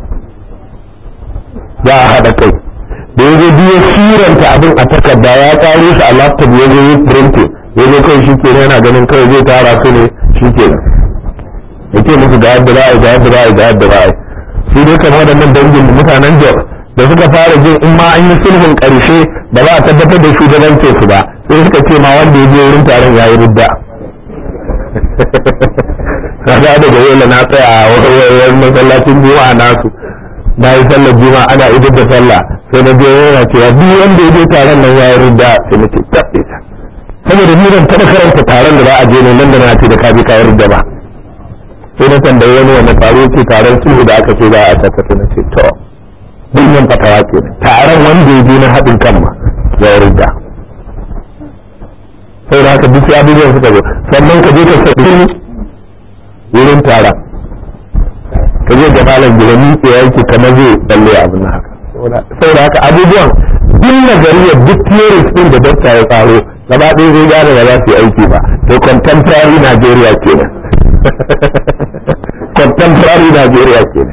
za a haɗa kai da ya zo biyo siranta abin a takarda ya ƙaro shi a laptop ya zo yi printing ya zo kai shi ke yana ganin kawai zai tara su ne shi ke ya ce musu ga yadda za a yi ga yadda za a yi ga yadda za a yi su dai kamar waɗannan dangin mutanen jos da suka fara jin in ma an yi sulhun ƙarshe ba za a tabbatar da shugabancin su ba sai suka ce ma wanda ya je wurin taron ya yi rudda kaga daga yau na tsaya a wani masallacin juma'a nasu na yi sallar juma'a ana idar da sallah sai na biyo yana cewa duk wanda ya je taron nan ya yi rudda sai na ce tabbe ta saboda ni ban taɓa karanta taron da za a je ne nan da na ce da ka je ka yi rudda ba sai na tambayi wani wanda taro ce taron sulhu da aka ce za a tabbata na ce to bunyan fatawa ke taron wanda ya je na haɗin kan ma ya yi rudda sai da haka duk abubuwan suka zo sannan ka je ka sabbin wurin taron ka je ga malam gida miƙe yake kamar zai tsalle abin na haka saboda haka abubuwan duk nazariya duk theories din da dokta ya tsaro gaba ɗaya zai gane ba za su yi aiki ba to contemporary Nigeria kenan contemporary Nigeria kenan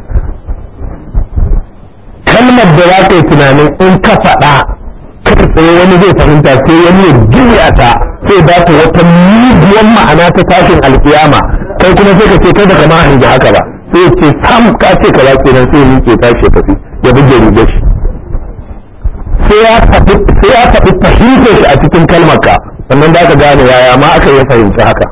kalmar da za ka yi tunanin in ka faɗa kai tsaye wani zai fahimta sai wani ya juya ta sai ba ta wata muguwar ma'ana ta tashin alkiyama kai kuma sai ka ce kai da kama hangi haka ba sai ya ce sam ka ce ka ke nan sai ya miƙe tashi ya tafi ya buge riga shi sai ya faɗi fahimtar shi a cikin kalmar ka sannan da ka gane yaya ma aka yi fahimci haka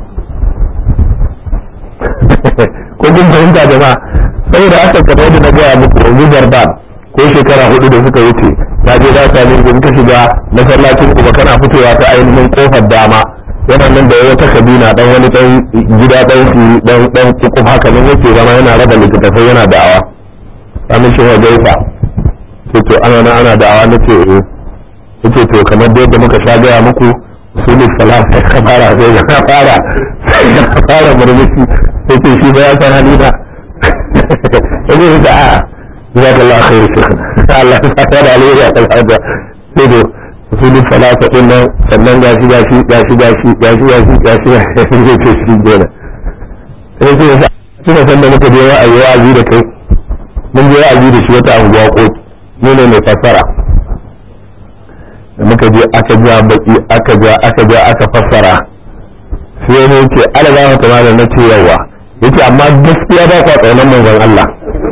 ko kun fahimta jama'a saboda haka kamar da na gaya muku yanzu zarban ko shekara hudu da suka wuce ta je za ta ne in ka shiga masallacin kuma kana fitowa ta ainihin kofar dama yana nan da wata kabina dan wani dan gida dan shi dan dan kukuf haka nan yake zama yana raba littattafai yana da'awa amin shi wa gaifa ce to ana nan ana da'awa na ce eh yace to kamar da yadda muka sha gaya muku sunan salat sai ka fara sai ka fara sai ka fara murmushi sai ce shi ba ya san halina yace da a جزاك الله خير شيخنا الله تعالى عليه يا الحاجة سيدو رسول الصلاة قلنا sannan gashi gashi gashi gashi gashi gashi gashi gashi zai ce shi gona sai ce yasa tuna san da muka je wa'azi wa'azi da kai mun je wa'azi da shi wata anguwa ko ne ne mai fassara da muka je aka ja baki aka ja aka ja aka fassara sai wani yace ala za ka tama da na ce yawa yace amma gaskiya ba kwa tsaunan manzon Allah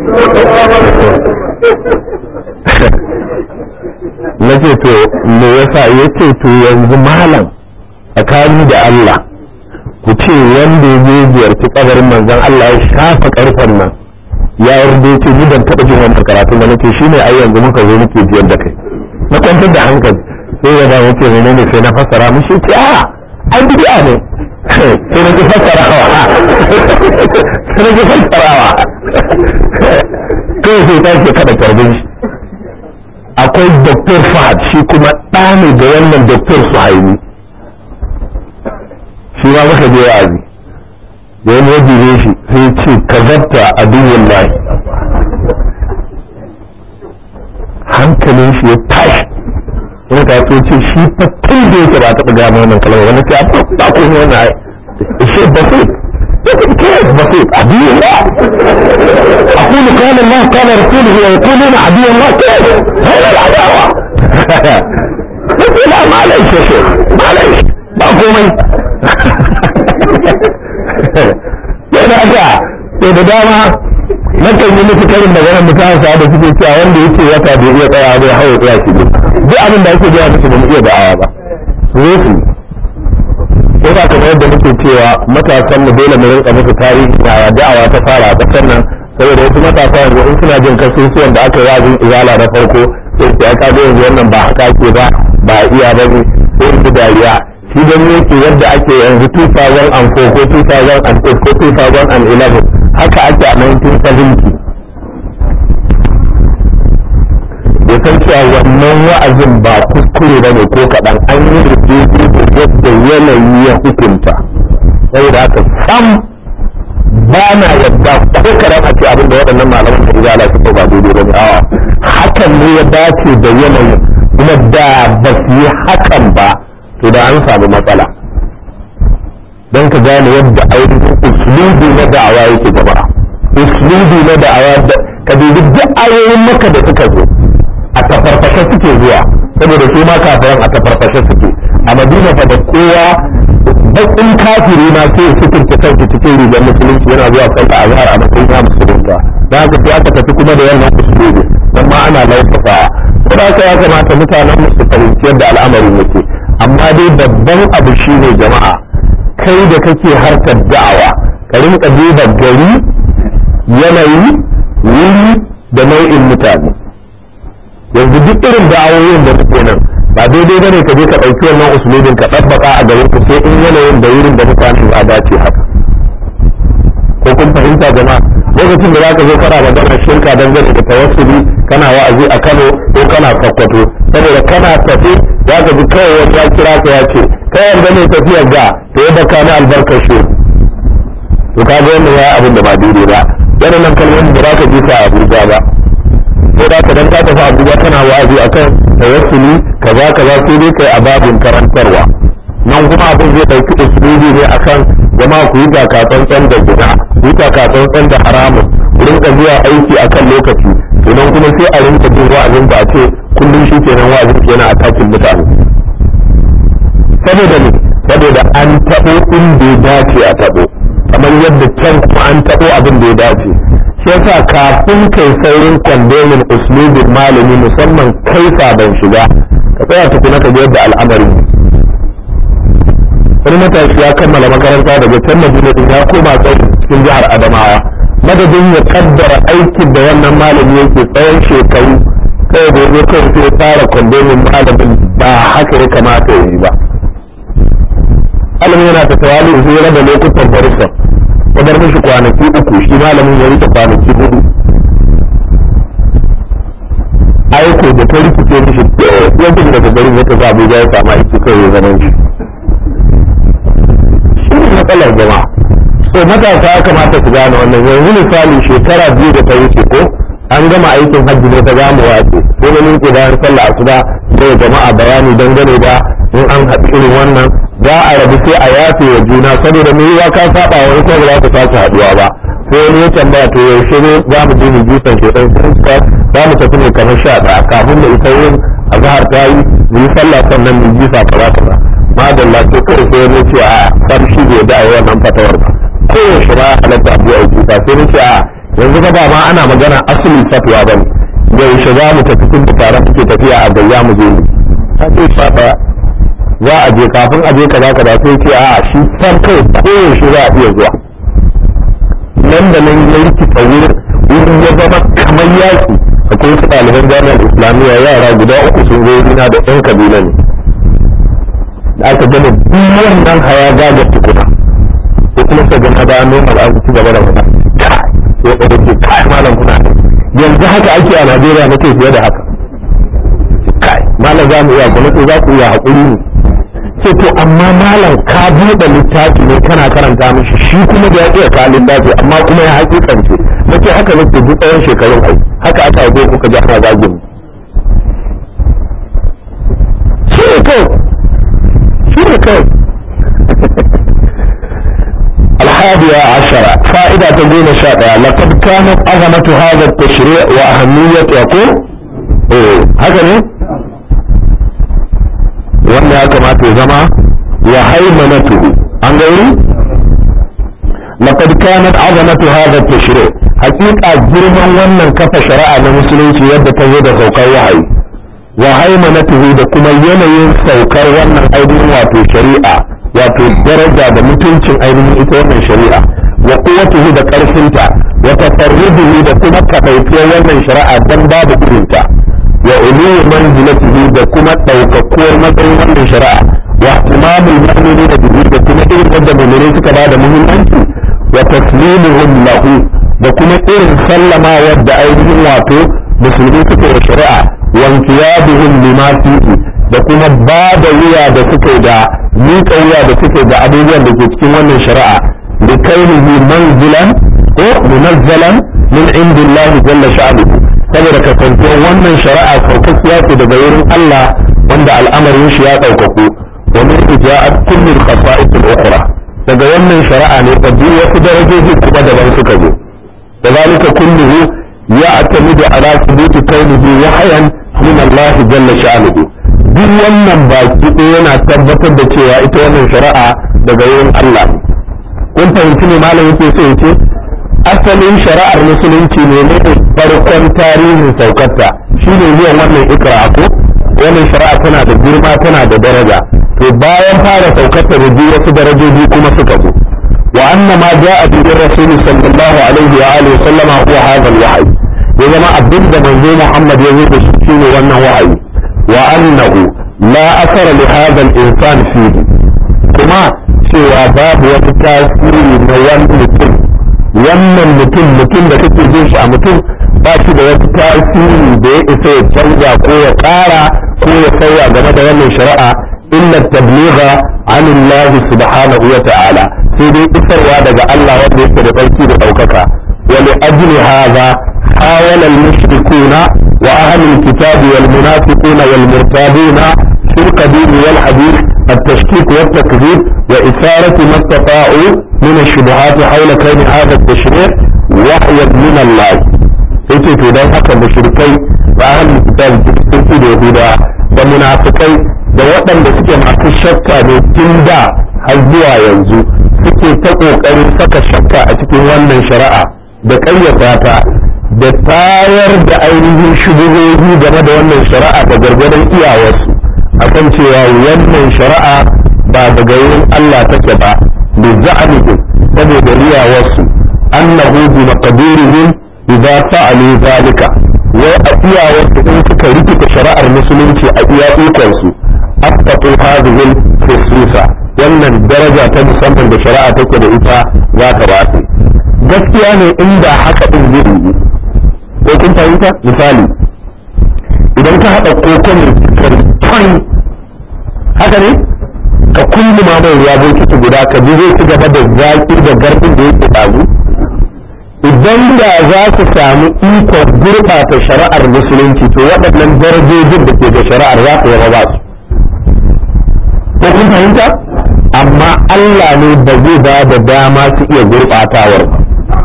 na ce to me yasa yace to yanzu malam tsakani da Allah ku ce wanda ya je ziyarci kabarin manzon Allah ya shafa karfan nan ya yarda ce ni ban taɓa jin wannan karatun da nake shine ai yanzu muka zo muke jiyar da kai na kwantar da hankali sai ya dawo ce menene sai na fassara mishi ce a an bid'a ne sai na ji fassarawa sai na ji fassarawa kai sai ta ce kada karbin shi akwai Dr. Fahad shi kuma ɗa ne da wannan Dr. Suhaimi shi ma muka je wa'azi da wani wajen ne shi sai ce ka zabta a dunyan lahi hankalin shi ya tashi wani ta so ce shi fa tun da yake ba taɓa gama wannan kalmar wani ce a ba ko ne wannan ai shi basit ya ce ke basit a dunyan la أقول قال الله قال رسوله ويقولون عدو الله كيف هذا العداوة لا معلش يا شيخ معلش ba komai yana ga to da dama nakan yi musu karin da ganin mutane sa da suke cewa wanda yake wata bai iya tsaya bai hawa tsaya shi duk abin da ake gaya musu ba mu iya da'awa ba su zo su ko ba kamar yadda muke cewa matasan mu dole mu rinka musu tarihi yaya da'awa ta fara a ƙasar nan saboda wasu matasa yanzu in suna jin kasusuwan da aka yi wazin izala na farko sai su aka ga yanzu wannan ba haka ke ba ba iya ba ne sai su dariya shi don yake yadda ake yanzu 2004 ko 2008 ko 2011 haka ake a 1970 ya san cewa wannan wa'azin ba kuskure ba ne ko kaɗan an yi rubutu da yadda yanayi ya hukunta saboda haka sam ba na yadda ko kaɗan a ce abin da waɗannan malaman da izala suka ba daidai ba ne awa hakan ne ya dace da yanayin kuma da ba su yi hakan ba to da an samu matsala don ka gane yadda ainihin uslubi na da'awa yake gaba uslubi na da'awa ka dubi duk ayoyin maka da suka zo a tafarfashe suke zuwa saboda su ma kafiran a tafarfashe suke a madina fa da kowa bakin kafiri na sai sukunta kanki cikin rigar musulunci yana zuwa sallah azhar a matsayin ya musulunta da haka sai aka tafi kuma da wannan uslubi dan ma ana laufasawa ko da haka ya kamata mutanen mu su fahimci yadda al'amarin yake amma dai babban abu shine jama'a kai da kake harkar da'awa ka rinka duba gari yanayi wuri da nau'in mutane yanzu duk irin da'awoyin da suke nan ba daidai bane ka je ka ɗauki wannan usulubin ka ɗabbaka a garin ku sai in yanayin da wurin da mutane ba dace haka ko kun fahimta jama'a lokacin da za ka zo kana magana shirka dangane da tawassuli kana wa'azi a Kano ko kana Sokoto saboda kana tafi za ka ji kawai wani ya kira ka ya ce kai yarda ne tafiyar ga to ya baka na albarkar shi to ka ga wannan ya abin da ba daidai ba waɗannan kalmomin da za ka ji ka Abuja ba ko da ka dan ka tafi Abuja kana wa'azi akan tawassuli kaza kaza sai dai kai a babin karantarwa nan kuma abin zai ɗauki usulubi ne akan jama'a ku yi tsantsan da gida ku yi tsantsan da haramun ku rinka zuwa aiki akan lokaci idan kuma sai a rinka jin wa'azin ba a ce kullum shi kenan wa'azin kenan a takin mutane saboda ne saboda an taɓo inda ya dace a taɓo kamar yadda can kuma an taɓo abin da ya dace shi yasa kafin kai saurin kwandomin uslubin malami musamman kai sabon shiga ka tsaya tukuna ka ga yadda al'amarin wani matashi ya kammala makaranta daga can madina din ya koma cikin jihar adamawa madadin ya kaddara aikin da wannan malami yake tsawon shekaru kai da zo kai sai fara kwandomin malamin ba haka ya kamata ya yi ba malamin yana ta tawali sai ya raba lokutan barisa ya bar mishi kwanaki uku shi malamin ya rike kwanaki hudu aiko da ta rikice mishi yankin daga garin ya tafi abuja ya samu aiki kai ya zama shi shi ne matsalar jama'a so matasa ya kamata su gane wannan yanzu misali shekara biyu da ta wuce ko an gama aikin hajji ne ta zamu wace ko na nuke bayan sallah asuba sai jama'a bayani dangane da in an haɗu irin wannan za a rabu sai a yafe wa juna saboda me ya ka saba wani ko ba za ku sake haɗuwa ba sai wani ya tambaya to yaushe ne za mu je mu jisan shedan kirista za mu tafi ne kamar sha ɗaya kafin da ita yin azhar ta yi mu yi sallah sannan mu jisa kaza kaza madalla to kai sai ne ce a san shi bai da wannan fatawar ba kowace ba halatta abu a kuka sai ne ce a yanzu ba ba ma ana magana asalin fatwa ba ne yaushe za mu tafi tun da tare muke tafiya a gayya mu je ne ta ce sha ɗaya za a je kafin a je kaza kaza sai ce a shi san kai koyaushe za a iya zuwa nan da nan ya rikita wurin wurin ya zama kamar yaki akwai wasu ɗaliban jami'ar islamiyya yara guda uku sun zo na da ɗan kabila ne da aka gama duk wannan haya gagar tukuna ko kuma ka gama da noma da aka ci gaba da faɗa ya ɗaga ce kai malam kuna yanzu haka ake a najeriya na fiye da haka kai malam za mu iya gwamnati za ku iya haƙuri ne ce to amma malam ka buɗe littafi ne kana karanta mishi shi kuma da ya iya ka littafi amma kuma ya hakikance na ce haka nake duk tsawon shekarun ai haka aka haife kuka ji ana zagin shi ne kawai shi ne kawai الحادية عشرة فائدة تقول شاطئة لقد كانت عظمة هذا التشريع وأهمية يقول إيه هكذا wanda ya kamata ya zama wa haimanatuhu an gauri laqad kanat azamatu hadha at-tashri' haqiqa girman wannan kafa shari'a na musulunci yadda ta zo da saukar wahayi wa haimanatuhu da kuma yanayin saukar wannan ainihin wato shari'a wato daraja da mutuncin ainihin ita wannan shari'a wa quwwatuhu da karfinta wa tafarruduhu da kuma kafaituwar wannan shari'a dan babu irinta wa uluwi manzilatihi da kuma ɗaukakuwar matsayin wannan shari'a wa ihtimamul mu'mini da bihi da kuma irin yadda mu'mini suka ba da muhimmanci wa taslimuhum lahu da kuma irin sallama wadda ainihin wato musulmi suka yi shari'a wa intiyaduhum lima fihi da kuma ba da wuya da suke da miƙa wuya da suke da abubuwan da ke cikin wannan shari'a da kainihi manzilan ko munazzalan min indillahi jalla sha'anuhu saboda kasancewar wannan shari'a saukakkiya ce daga wurin Allah wanda al'amarin shi ya ɗaukaku wa min ija'at kullul khasa'is al-ukhra daga wannan shari'a ne fa duk wasu darajoji kuma daban suka zo da zalika kulluhu ya'tamidu ala thubuti kaunihi wahyan min Allah jalla sha'nuhu duk wannan baki ɗaya yana tabbatar da cewa ita wannan shari'a daga wurin Allah kun fahimci ne malam yake so ya ce asalin shari'ar musulunci ne ne farkon tarihin saukarta shi ne zuwan wannan ikra ko wannan shari'a tana da girma tana da daraja to bayan fara saukarta da biyu wasu darajoji kuma suka zo wa anna ma ja'a bi rasuli sallallahu alaihi wa alihi sallama huwa hadha al-wahyi ya zama abin da manzo Muhammad ya zo da shi shine wannan wahayi wa annahu la asara li hadha al-insan fihi kuma cewa babu wani tasiri na wani mutum wannan mutum mutum da kake jin shi a mutum ba shi da wata tasiri da ya isa ya canza ko ya ƙara ko ya sauya game da wannan shari'a illa tabligha an Allah subhanahu wa ta'ala sai dai isarwa daga Allah wanda yake da tsarki da ɗaukaka wa li ajli hadha hawala al-mushrikuna wa ahli al-kitab wal munafiquna wal murtabuna shirk din wal hadith التشكيك والتكذيب وإثارة ما استطاعوا من الشبهات حول كون هذا التشريع وحيا من الله yace to dan haka mushrikai da ahlul kitab sun da yahuda da munafikai da waɗanda suke masu shakka ne tun da har zuwa yanzu suke ta ƙoƙarin saka shakka a cikin wannan shari'a da ƙayyata ta da tayar da ainihin shubuhohi game da wannan shari'a da gargadon iyawarsu akan cewa wannan shari'a ba daga wurin Allah take ba bi za'amihim saboda riyawarsu annahu bi maqdirihim idza fa'alu zalika wai a iyawarsu in suka rikita shari'ar musulunci a iya ikon su asbatu hadhihi khususa wannan daraja ta musamman da shari'a take da ita za ta ba su gaskiya ne inda haka din zai yi ko kun fahimta misali idan ka haɗa kokon kan haka ne ka kulli ma mai ruwa bokiti guda ka ji zai ci gaba da zaki da garɗin da yake ɗazu idan da za su samu ikon gurɓata shari'ar musulunci to waɗannan darajojin da ke da shari'ar za su yaba ba su ko kun fahimta amma Allah ne ba zai ba da dama su iya gurɓatawar ba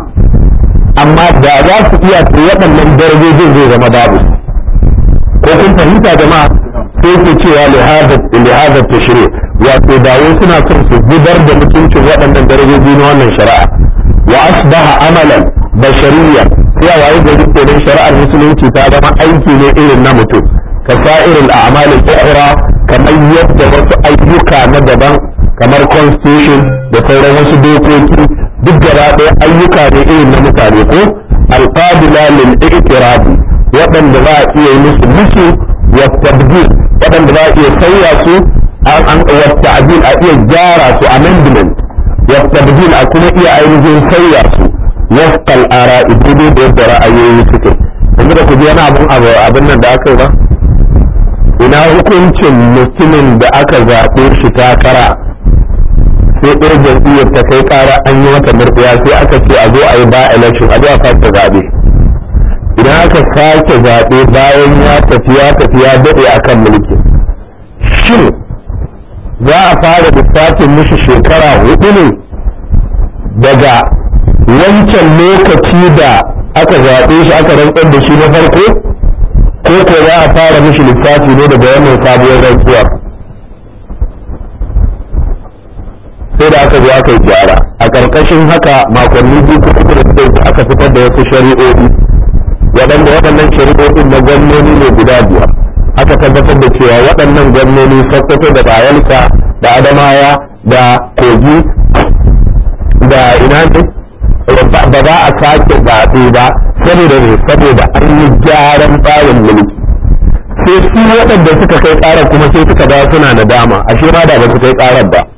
amma da za su iya to waɗannan darajojin zai zama babu ko kun fahimta jama'a sai ke cewa lihazar tashri wato dawo suna son su zubar da mutuncin waɗannan darajoji na wannan shari'a wa asbaha amalan bashariya sai a waye gari kenan shari'ar musulunci ta zama aiki ne irin na mutum ka sa'iril a'malil ukhra kamar yadda wasu ayyuka na daban kamar constitution da sauran wasu dokoki duk gaba ɗaya ayyuka ne irin na mutane ko alqabila lil i'tirabi waɗanda za a iya yi musu musu wa tabdil waɗanda za a iya sauya su an wa ta'dil a iya gyara su amendment wa tabdil a kuma iya ainihin sauya su wafqa al-ara'i daidai da yadda ra'ayoyi suke yanzu da ku ji wani abun abin nan da aka yi ba ina hukuncin mutumin da aka zaɓe shi takara sai ɗaya jam'iyyar ta kai ƙara an yi mata murɗiya sai aka ce a zo a yi ba election a zo a sake zaɓe idan aka sake zaɓe bayan ya tafi ya tafi ya daɗe a kan mulki shin za a fara lissafin mishi shekara hudu ne daga wancan lokaci da aka zaɓe shi aka rantsar da shi na farko ko ko za a fara mishi lissafi ne daga wannan sabuwar rantsuwar sai da aka zo aka yi gyara a ƙarƙashin haka makonni biyu ko uku da suka aka fitar da wasu shari'o'i waɗanda waɗannan shari'o'in na gwamnoni ne guda biyar aka tabbatar da cewa waɗannan gwamnoni sokoto da bayelsa da adamawa da kogi da ina ne ba za a sake zaɓe ba saboda ne saboda an yi gyaran tsarin mulki sai su waɗanda suka kai ƙarar kuma sai suka dawo suna nadama ashe ma da ba su kai ƙarar ba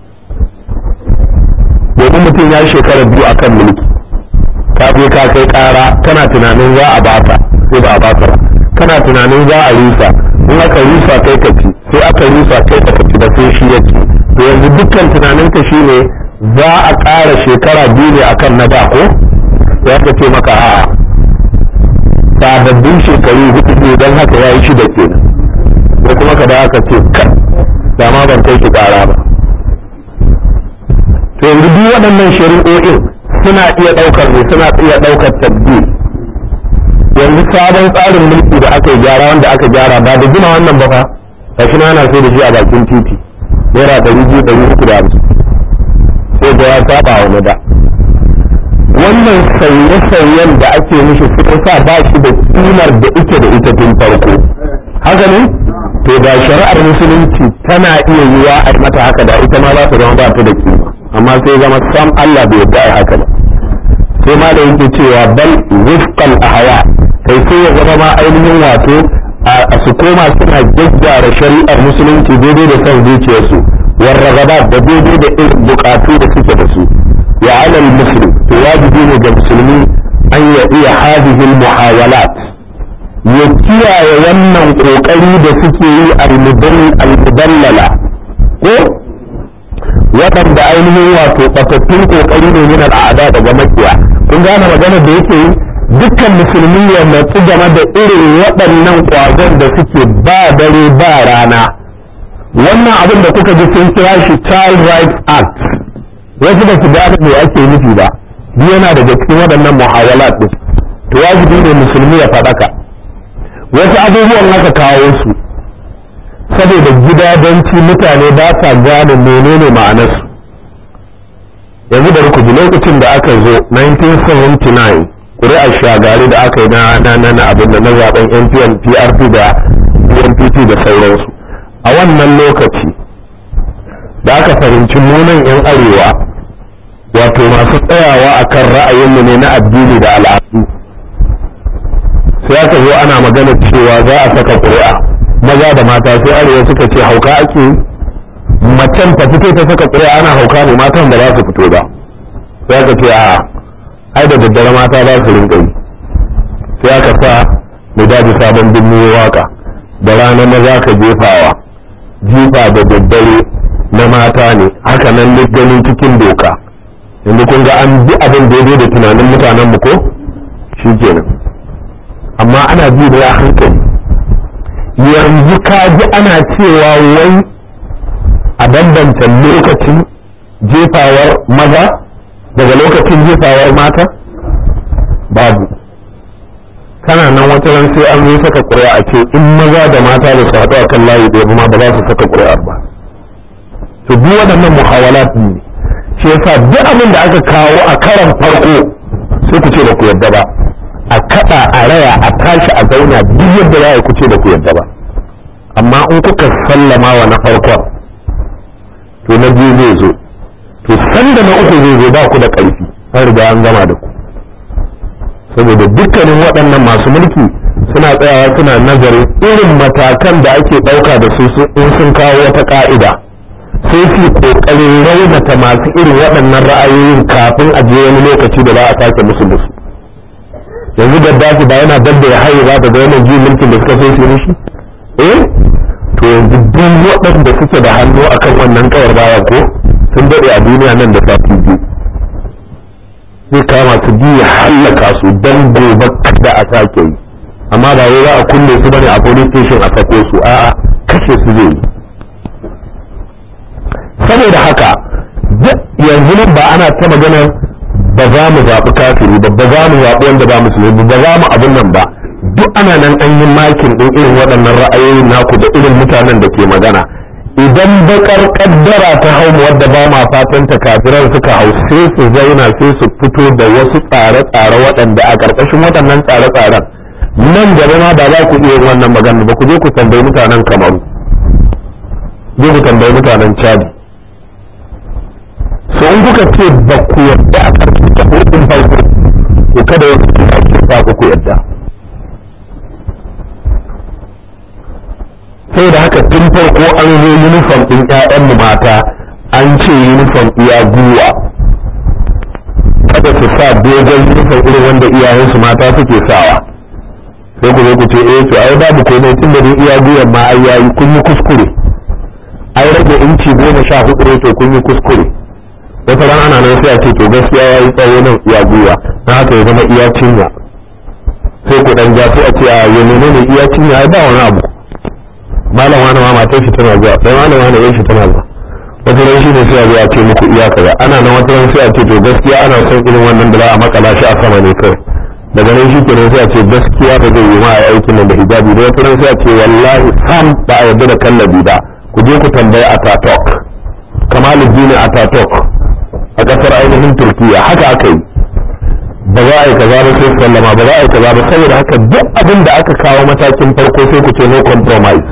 domin mutum ya shekara biyu a kan mulki ka je ka kai ƙara kana tunanin za a baka sai ba a baka ba kana tunanin za a rusa in aka rusa kai ka ci sai aka rusa kai ka ci ba sai shi ya ci to yanzu dukkan tunaninka shine za a ƙara shekara biyu ne akan na da ko ya ka ce maka a'a sababbin shekaru hudu ne don haka ya yi shida kenan ko kuma ka da aka ce kan dama ban kai ki ƙara ba to yanzu duk waɗannan shari'o'in suna iya ɗaukar ne suna iya ɗaukar tabbi yanzu sabon tsarin mulki da aka yi gyara wanda aka gyara ba da gina wannan ba fa ga shi ana sai da shi a bakin titi naira ɗari biyu ɗari uku da hamsin sai da ya saba wa na da wannan sauye-sauyen da ake mishi sun sa ba shi da kimar da ike da ita tun farko haka ne to da shari'ar musulunci tana iya yiwa a mata haka da ita ma za ta zama ba ta da kima amma sai zama sam Allah bai yarda a haka ba sai ma da yake cewa bal wifqal ahwa kai sai ya zama ma ainihin wato a su koma suna gyaggyara shari'ar musulunci daidai da son zuciyarsu warragabat da daidai da irin bukatu da suke da su wa alal muslim to wajibi ne ga musulmi an ya iya hadhihi muhawalat ya kiyaye wannan kokari da suke yi al-mudallala ko waɗanda ainihin wato ɓatattun kokari ne min al'ada daga makiya kun gane maganar da yake yi dukkan musulmi ya natsu game da irin waɗannan ƙwazon da suke ba dare ba rana wannan abin da kuka ji sun kira shi child rights act wasu ba su gane me ake nufi ba duk yana daga cikin waɗannan muhawalat din to wajibi ne musulmi ya faɗaka wasu abubuwan aka kawo su saboda gidadanci mutane ba sa gane menene ma'anarsu yanzu da ku ji lokacin da aka zo 1979 ƙuri'ar shagari da aka yi na na na abin da na zaben npn prp da npp da sauransu a wannan lokaci da aka fahimci munan 'yan arewa wato masu tsayawa a kan ra'ayinmu ne na addini da al'adu sai aka zo ana magana cewa za a saka ƙuri'a maza da mata sai arewa suka ce hauka ake macen ta fito ta saka ƙuri'a ana hauka ne matan da za su fito ba sai aka ce a ai da daddare mata za su rinka yi sai aka sa mu daji sabon birni waka da rana maza ka jefawa jifa da daddare na mata ne haka nan ganin cikin doka yanzu kun ga an bi abin daidai da tunanin mutanen mu ko shi kenan amma ana bi da ya hankali yanzu ka ji ana cewa wai a bambanta lokacin jefawar maza daga lokacin jefawar mata babu kana nan wata ran sai an yi saka ƙuri'a a ce in maza da mata da su haɗu a kan layi ɗaya ma ba za su saka ƙuri'ar ba to duk waɗannan muhawalat ne shi yasa duk abin da aka kawo a karan farko sai ku ce ba ku yadda ba a kaɗa a raya a tashi a zauna duk yadda za a ku ce ba ku yadda ba amma in kuka sallama wa na farkon to na biyu zai zo to sanda na uku zai zo ba ku da ƙarfi an riga an gama da ku saboda dukkanin waɗannan masu mulki suna tsayawa suna nazarin irin matakan da ake ɗauka da su in sun kawo wata ƙa'ida sai su ƙoƙarin raunata masu irin waɗannan ra'ayoyin kafin a je wani lokaci da za a sake musu musu yanzu gaddafi ba yana dabda ya haye ba daga wannan juyin mulkin da suka so su mishi eh to yanzu duk waɗanda suke da hannu akan wannan kawar baya ko sun daɗe a duniya nan da sati biyu zai kama su biyu hallaka su don gobe kada a sake yi amma ba wai za a kulle su bane a police station a sako su a'a kashe su zai yi saboda haka yanzu nan ba ana ta maganar ba za mu zaɓi kafiri ba ba za mu zaɓi wanda ba musulmi ba za mu abin nan ba duk ana nan an yi makin ɗin irin waɗannan ra'ayoyin naku da irin mutanen da ke magana idan bakar kaddara ta hau wadda ba ma fatan ta kafiran suka hau sai su zauna sai su fito da wasu tsare-tsare waɗanda a ƙarƙashin waɗannan tsare-tsaren nan gaba ma ba za ku iya yin wannan magana ba ku je ku tambayi mutanen kamaru je ku tambayi mutanen chadi so in kuka ce ba ku yadda a ƙarƙashin ta hudun farko to kada wasu su sa ku yadda sai da haka tun farko an zo uniform ɗin ƴaƴanmu mata an ce uniform iya guwa kada su sa dogon uniform irin wanda iyayensu mata suke sawa sai ku zo ku ce eh to ai babu komai tun da iya guyan ma ai yayi kun yi kuskure ai rage inci goma sha hudu ne to kun yi kuskure wata ran ana nan sai a ce to gaskiya yayi tsawo nan iya guya na haka ya zama iya cinya sai ku dan ja sai a ce a ya menene iya cinya ai ba wani abu malam wani ma matar shi tana zuwa sai malam wani yan shi tana zuwa wata ran shi ne sai a zo a ce muku iya kaza ana nan wata ran sai a ce to gaskiya ana son irin wannan da za a makala shi a sama ne kawai daga nan shi kenan sai a ce gaskiya ba zai yi ma a aikin nan da hijabi da wata ran sai a ce wallahi sam ba a yarda da kallabi ba ku je ku tambayi a tatok kamaluddin a tatok a kasar ainihin turkiya haka aka yi ba za a yi kaza ba sai sallama ba za a yi kaza ba saboda haka duk abin da aka kawo matakin farko sai ku ce no compromise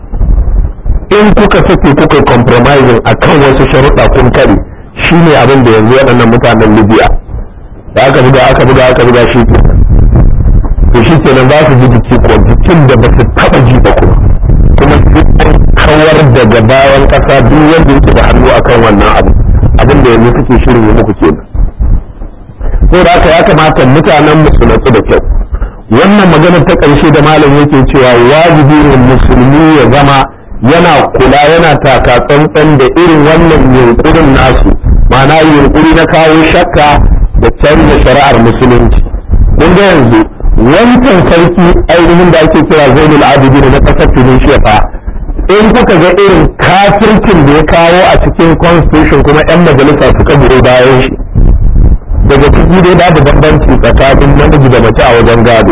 in kuka sake kuka compromising akan wasu sharuɗa kun kare shine abin da yanzu waɗannan mutanen libya da aka buga aka buga aka buga shi ke to shi kenan za su ji jiki ko jikin da ba su taɓa ji ba kuma kuma sai an kawar daga bayan ƙasa duk wanda yake da hannu akan wannan abu abin da yanzu suke shirin yi muku kenan saboda haka ya kamata mutanen mu su natsu da kyau wannan maganar ta ƙarshe da malam yake cewa wajibi ne musulmi ya zama yana kula yana taka tsantsan da irin wannan yunkurin nasu ma'ana yunkuri na kawo shakka da canza shari'ar musulunci mun ga yanzu wancan sarki ainihin da ake kira zainul abidin na ƙasar tunisia fa in kuka ga irin kafircin da ya kawo a cikin constitution kuma 'yan majalisa suka biro bayan shi daga ciki dai babu bambanci tsakanin namiji da mace a wajen gado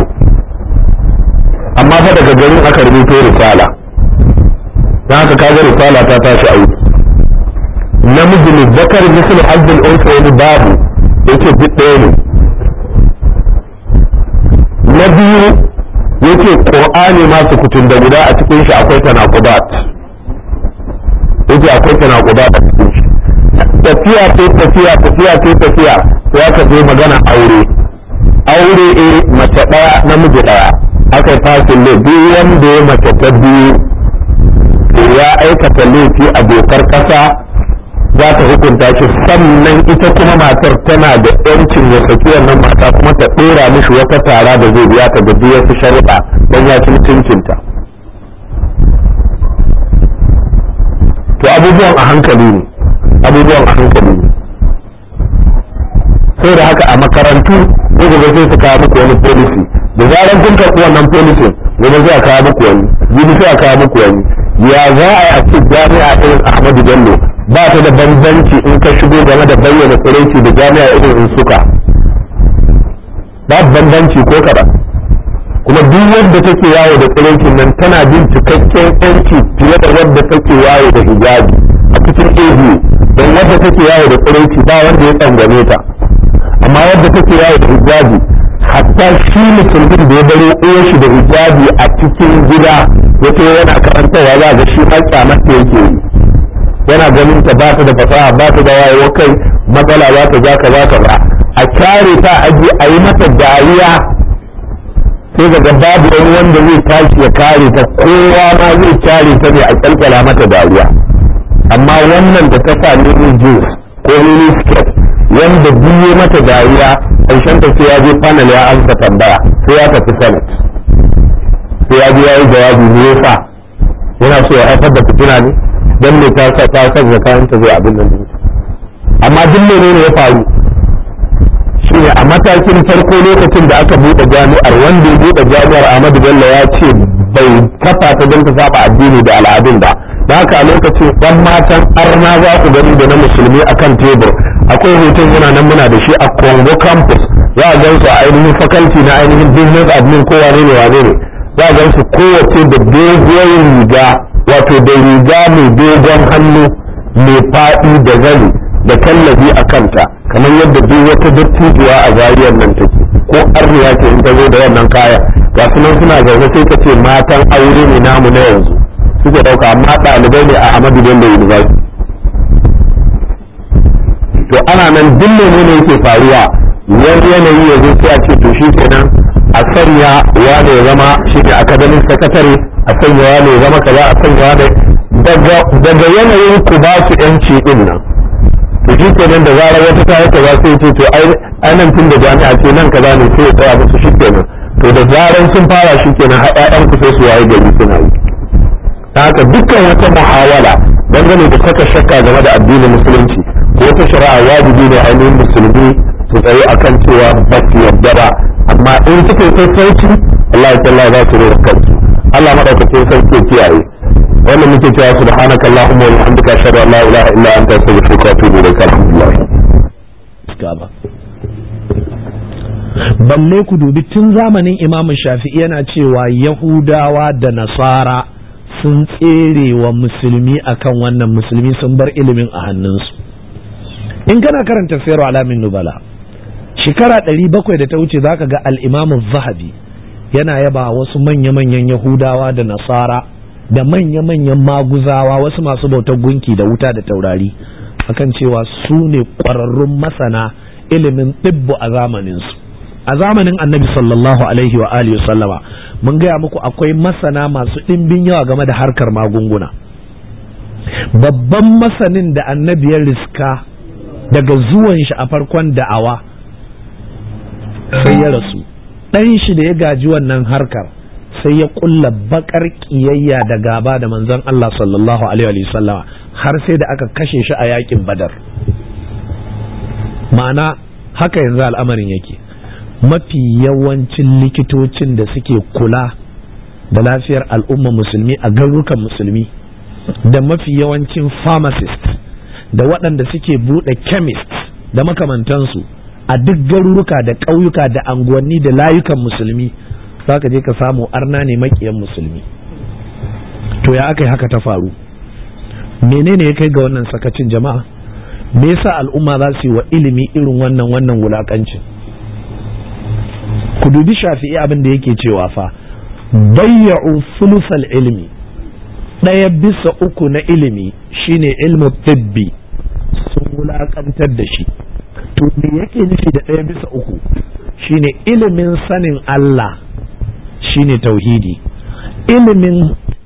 amma fa daga garin aka rubuto risala na haka kaga risala ta tashi aiki namiji ne zakar misal hazzul unsa wani babu yake duk ɗaya ne na biyu yake qur'ani ma kutun da guda a cikin shi akwai tanaqubat yake akwai tanaqubat a cikin shi tafiya ce tafiya tafiya ce tafiya ya ka zo magana aure aure eh mace ɗaya namiji ɗaya aka yi fasin ne duk wanda ya mace ta biyu ya aikata laifi a dokar ƙasa za ta hukunta shi sannan ita kuma matar tana da yancin ya saki wannan mata kuma ta ɗora mishi wata tara da zai biya ta da duk wasu sharuɗa don ya ci mutuncinta to abubuwan a hankali ne abubuwan a hankali ne sai da haka a makarantu sai gobe sai su kawo muku wani policy da zaran kun karɓi wannan policy gobe sai a kawo muku wani jibi sai a kawo muku wani ya za a yi a ce jami'a irin ahmadu bello ba ta da bambanci in ka shigo game da bayyana tsiraici da jami'a irin in suka ba bambanci ko kaɗan kuma duk wadda take yawo da tsiraicin nan tana bin cikakken yanci fiye da wadda take yawo da hijabi a cikin abu don wadda take yawo da tsiraici ba wanda ya tsangwame ta amma wadda take yawo da hijabi hatta shi musulmin da ya baro uwar shi da hijabi a cikin gida yace yana karantarwa za ga shi ma kyamar ta yake yi yana ganin ta ba ta da fasaha ba ta da wayewa kai matsala za ta ja ka za ka ba a kyare ta aji a yi mata dariya sai daga babu wani wanda zai tashi ya kare ta kowa ma zai kyare ta ne a kyalkyala mata dariya amma wannan da ta sa mini jeans ko mini skirt wanda biye mata dariya ƙarshen ta sai ya je panel ya amsa tambaya sai ya tafi senate sai ya je ya yi jawabi me yasa yana so ya haifar da fitina ne dan me ta sa ta sa kayan ta zai abin nan amma duk menene ya faru shine a matakin farko lokacin da aka buɗe jami'ar wanda ya buɗe jami'ar Ahmadu Bello ya ce bai kafa ta don ta saba addini da al'adun ba da haka a lokacin ɗan matan arna za ku gani da na musulmi akan tebur akwai hoton yana nan muna da shi a Congo campus za a gan su a ainihin faculty na ainihin business admin ko wane ne wane ne za a gan su kowace da doguwar riga wato da riga mai dogon hannu mai faɗi da zani da tallafi a kanta kamar yadda duk wata dattijuwa a zariyar nan take ko arniya ce in ta zo da wannan kaya ga su nan suna zaune sai ka ce matan aure ne namu na yanzu suke ɗauka amma ɗalibai ne a Ahmadu Bello University to ana nan duk ne ne yake faruwa wani yanayi ya zo sai a ce to shi kenan a sanya wane ya zama shi ne academic secretary a sanya wane ya zama kaza a sanya wane daga yanayin ku ba su yanci din nan to shi kenan da zarar wata ta yi kaza sai ce to ai nan tun da jami'a ce nan kaza ne sai ya tsaya musu shi kenan to da zarar sun fara shi kenan har ƴaƴan ku sai su waye gari suna yi ta haka dukkan wata muhawala dangane da saka shakka game da addinin musulunci ko wata shari'a wajibi ne ainihin musulmi su tsaye akan cewa ba su yarda ba amma in suka yi sassauci Allah ya talla za su rera kansu Allah madaukakin sarki ya kiyaye wannan muke cewa subhanaka allahumma wa bihamdika ashhadu an la ilaha illa anta astaghfiruka wa atubu ilaik alhamdulillah balle ku dubi tun zamanin imam shafi'i yana cewa yahudawa da nasara sun tsere wa musulmi akan wannan musulmi sun bar ilimin a hannunsu in kana karanta sayar alamin nubala shekara ɗari bakwai da ta wuce za ka ga al'imamu zahabi yana yaba wasu manya-manyan yahudawa da nasara da manya-manyan maguzawa wasu masu bautar gunki da wuta da taurari akan cewa su ne ƙwararrun masana ilimin ɗibbu a zamaninsu a zamanin annabi sallallahu alaihi wa alihi sallama mun gaya muku akwai masana masu ɗimbin yawa game da harkar magunguna babban masanin da annabi ya riska daga zuwan shi a farkon da'awa sai ya rasu ɗan shi da ya gaji wannan harkar sai ya kulla bakar kiyayya da gaba da manzon Allah sallallahu alaihi wa sallama har sai da aka kashe shi a yakin badar ma'ana haka yanzu al'amarin yake mafi yawancin likitocin da suke kula da lafiyar al'umma musulmi a garurukan musulmi da mafi yawancin pharmacist da waɗanda suke buɗe chemist da makamantansu a duk garuruka da ƙauyuka da anguwanni da layukan musulmi za ka je ka samu arna ne makiyan musulmi to ya aka yi haka ta faru menene ya kai ga wannan sakacin jama'a me yasa al'umma za su yi wa ilimi irin wannan wannan wulakancin ku dubi shafi'i abin da yake cewa fa bayya'u sulusal ilmi ɗaya bisa uku na ilimi shine ilmu tibbi sun wulakantar da shi to me yake nufi da ɗaya bisa uku shine ilimin sanin Allah shine tauhidi ilimin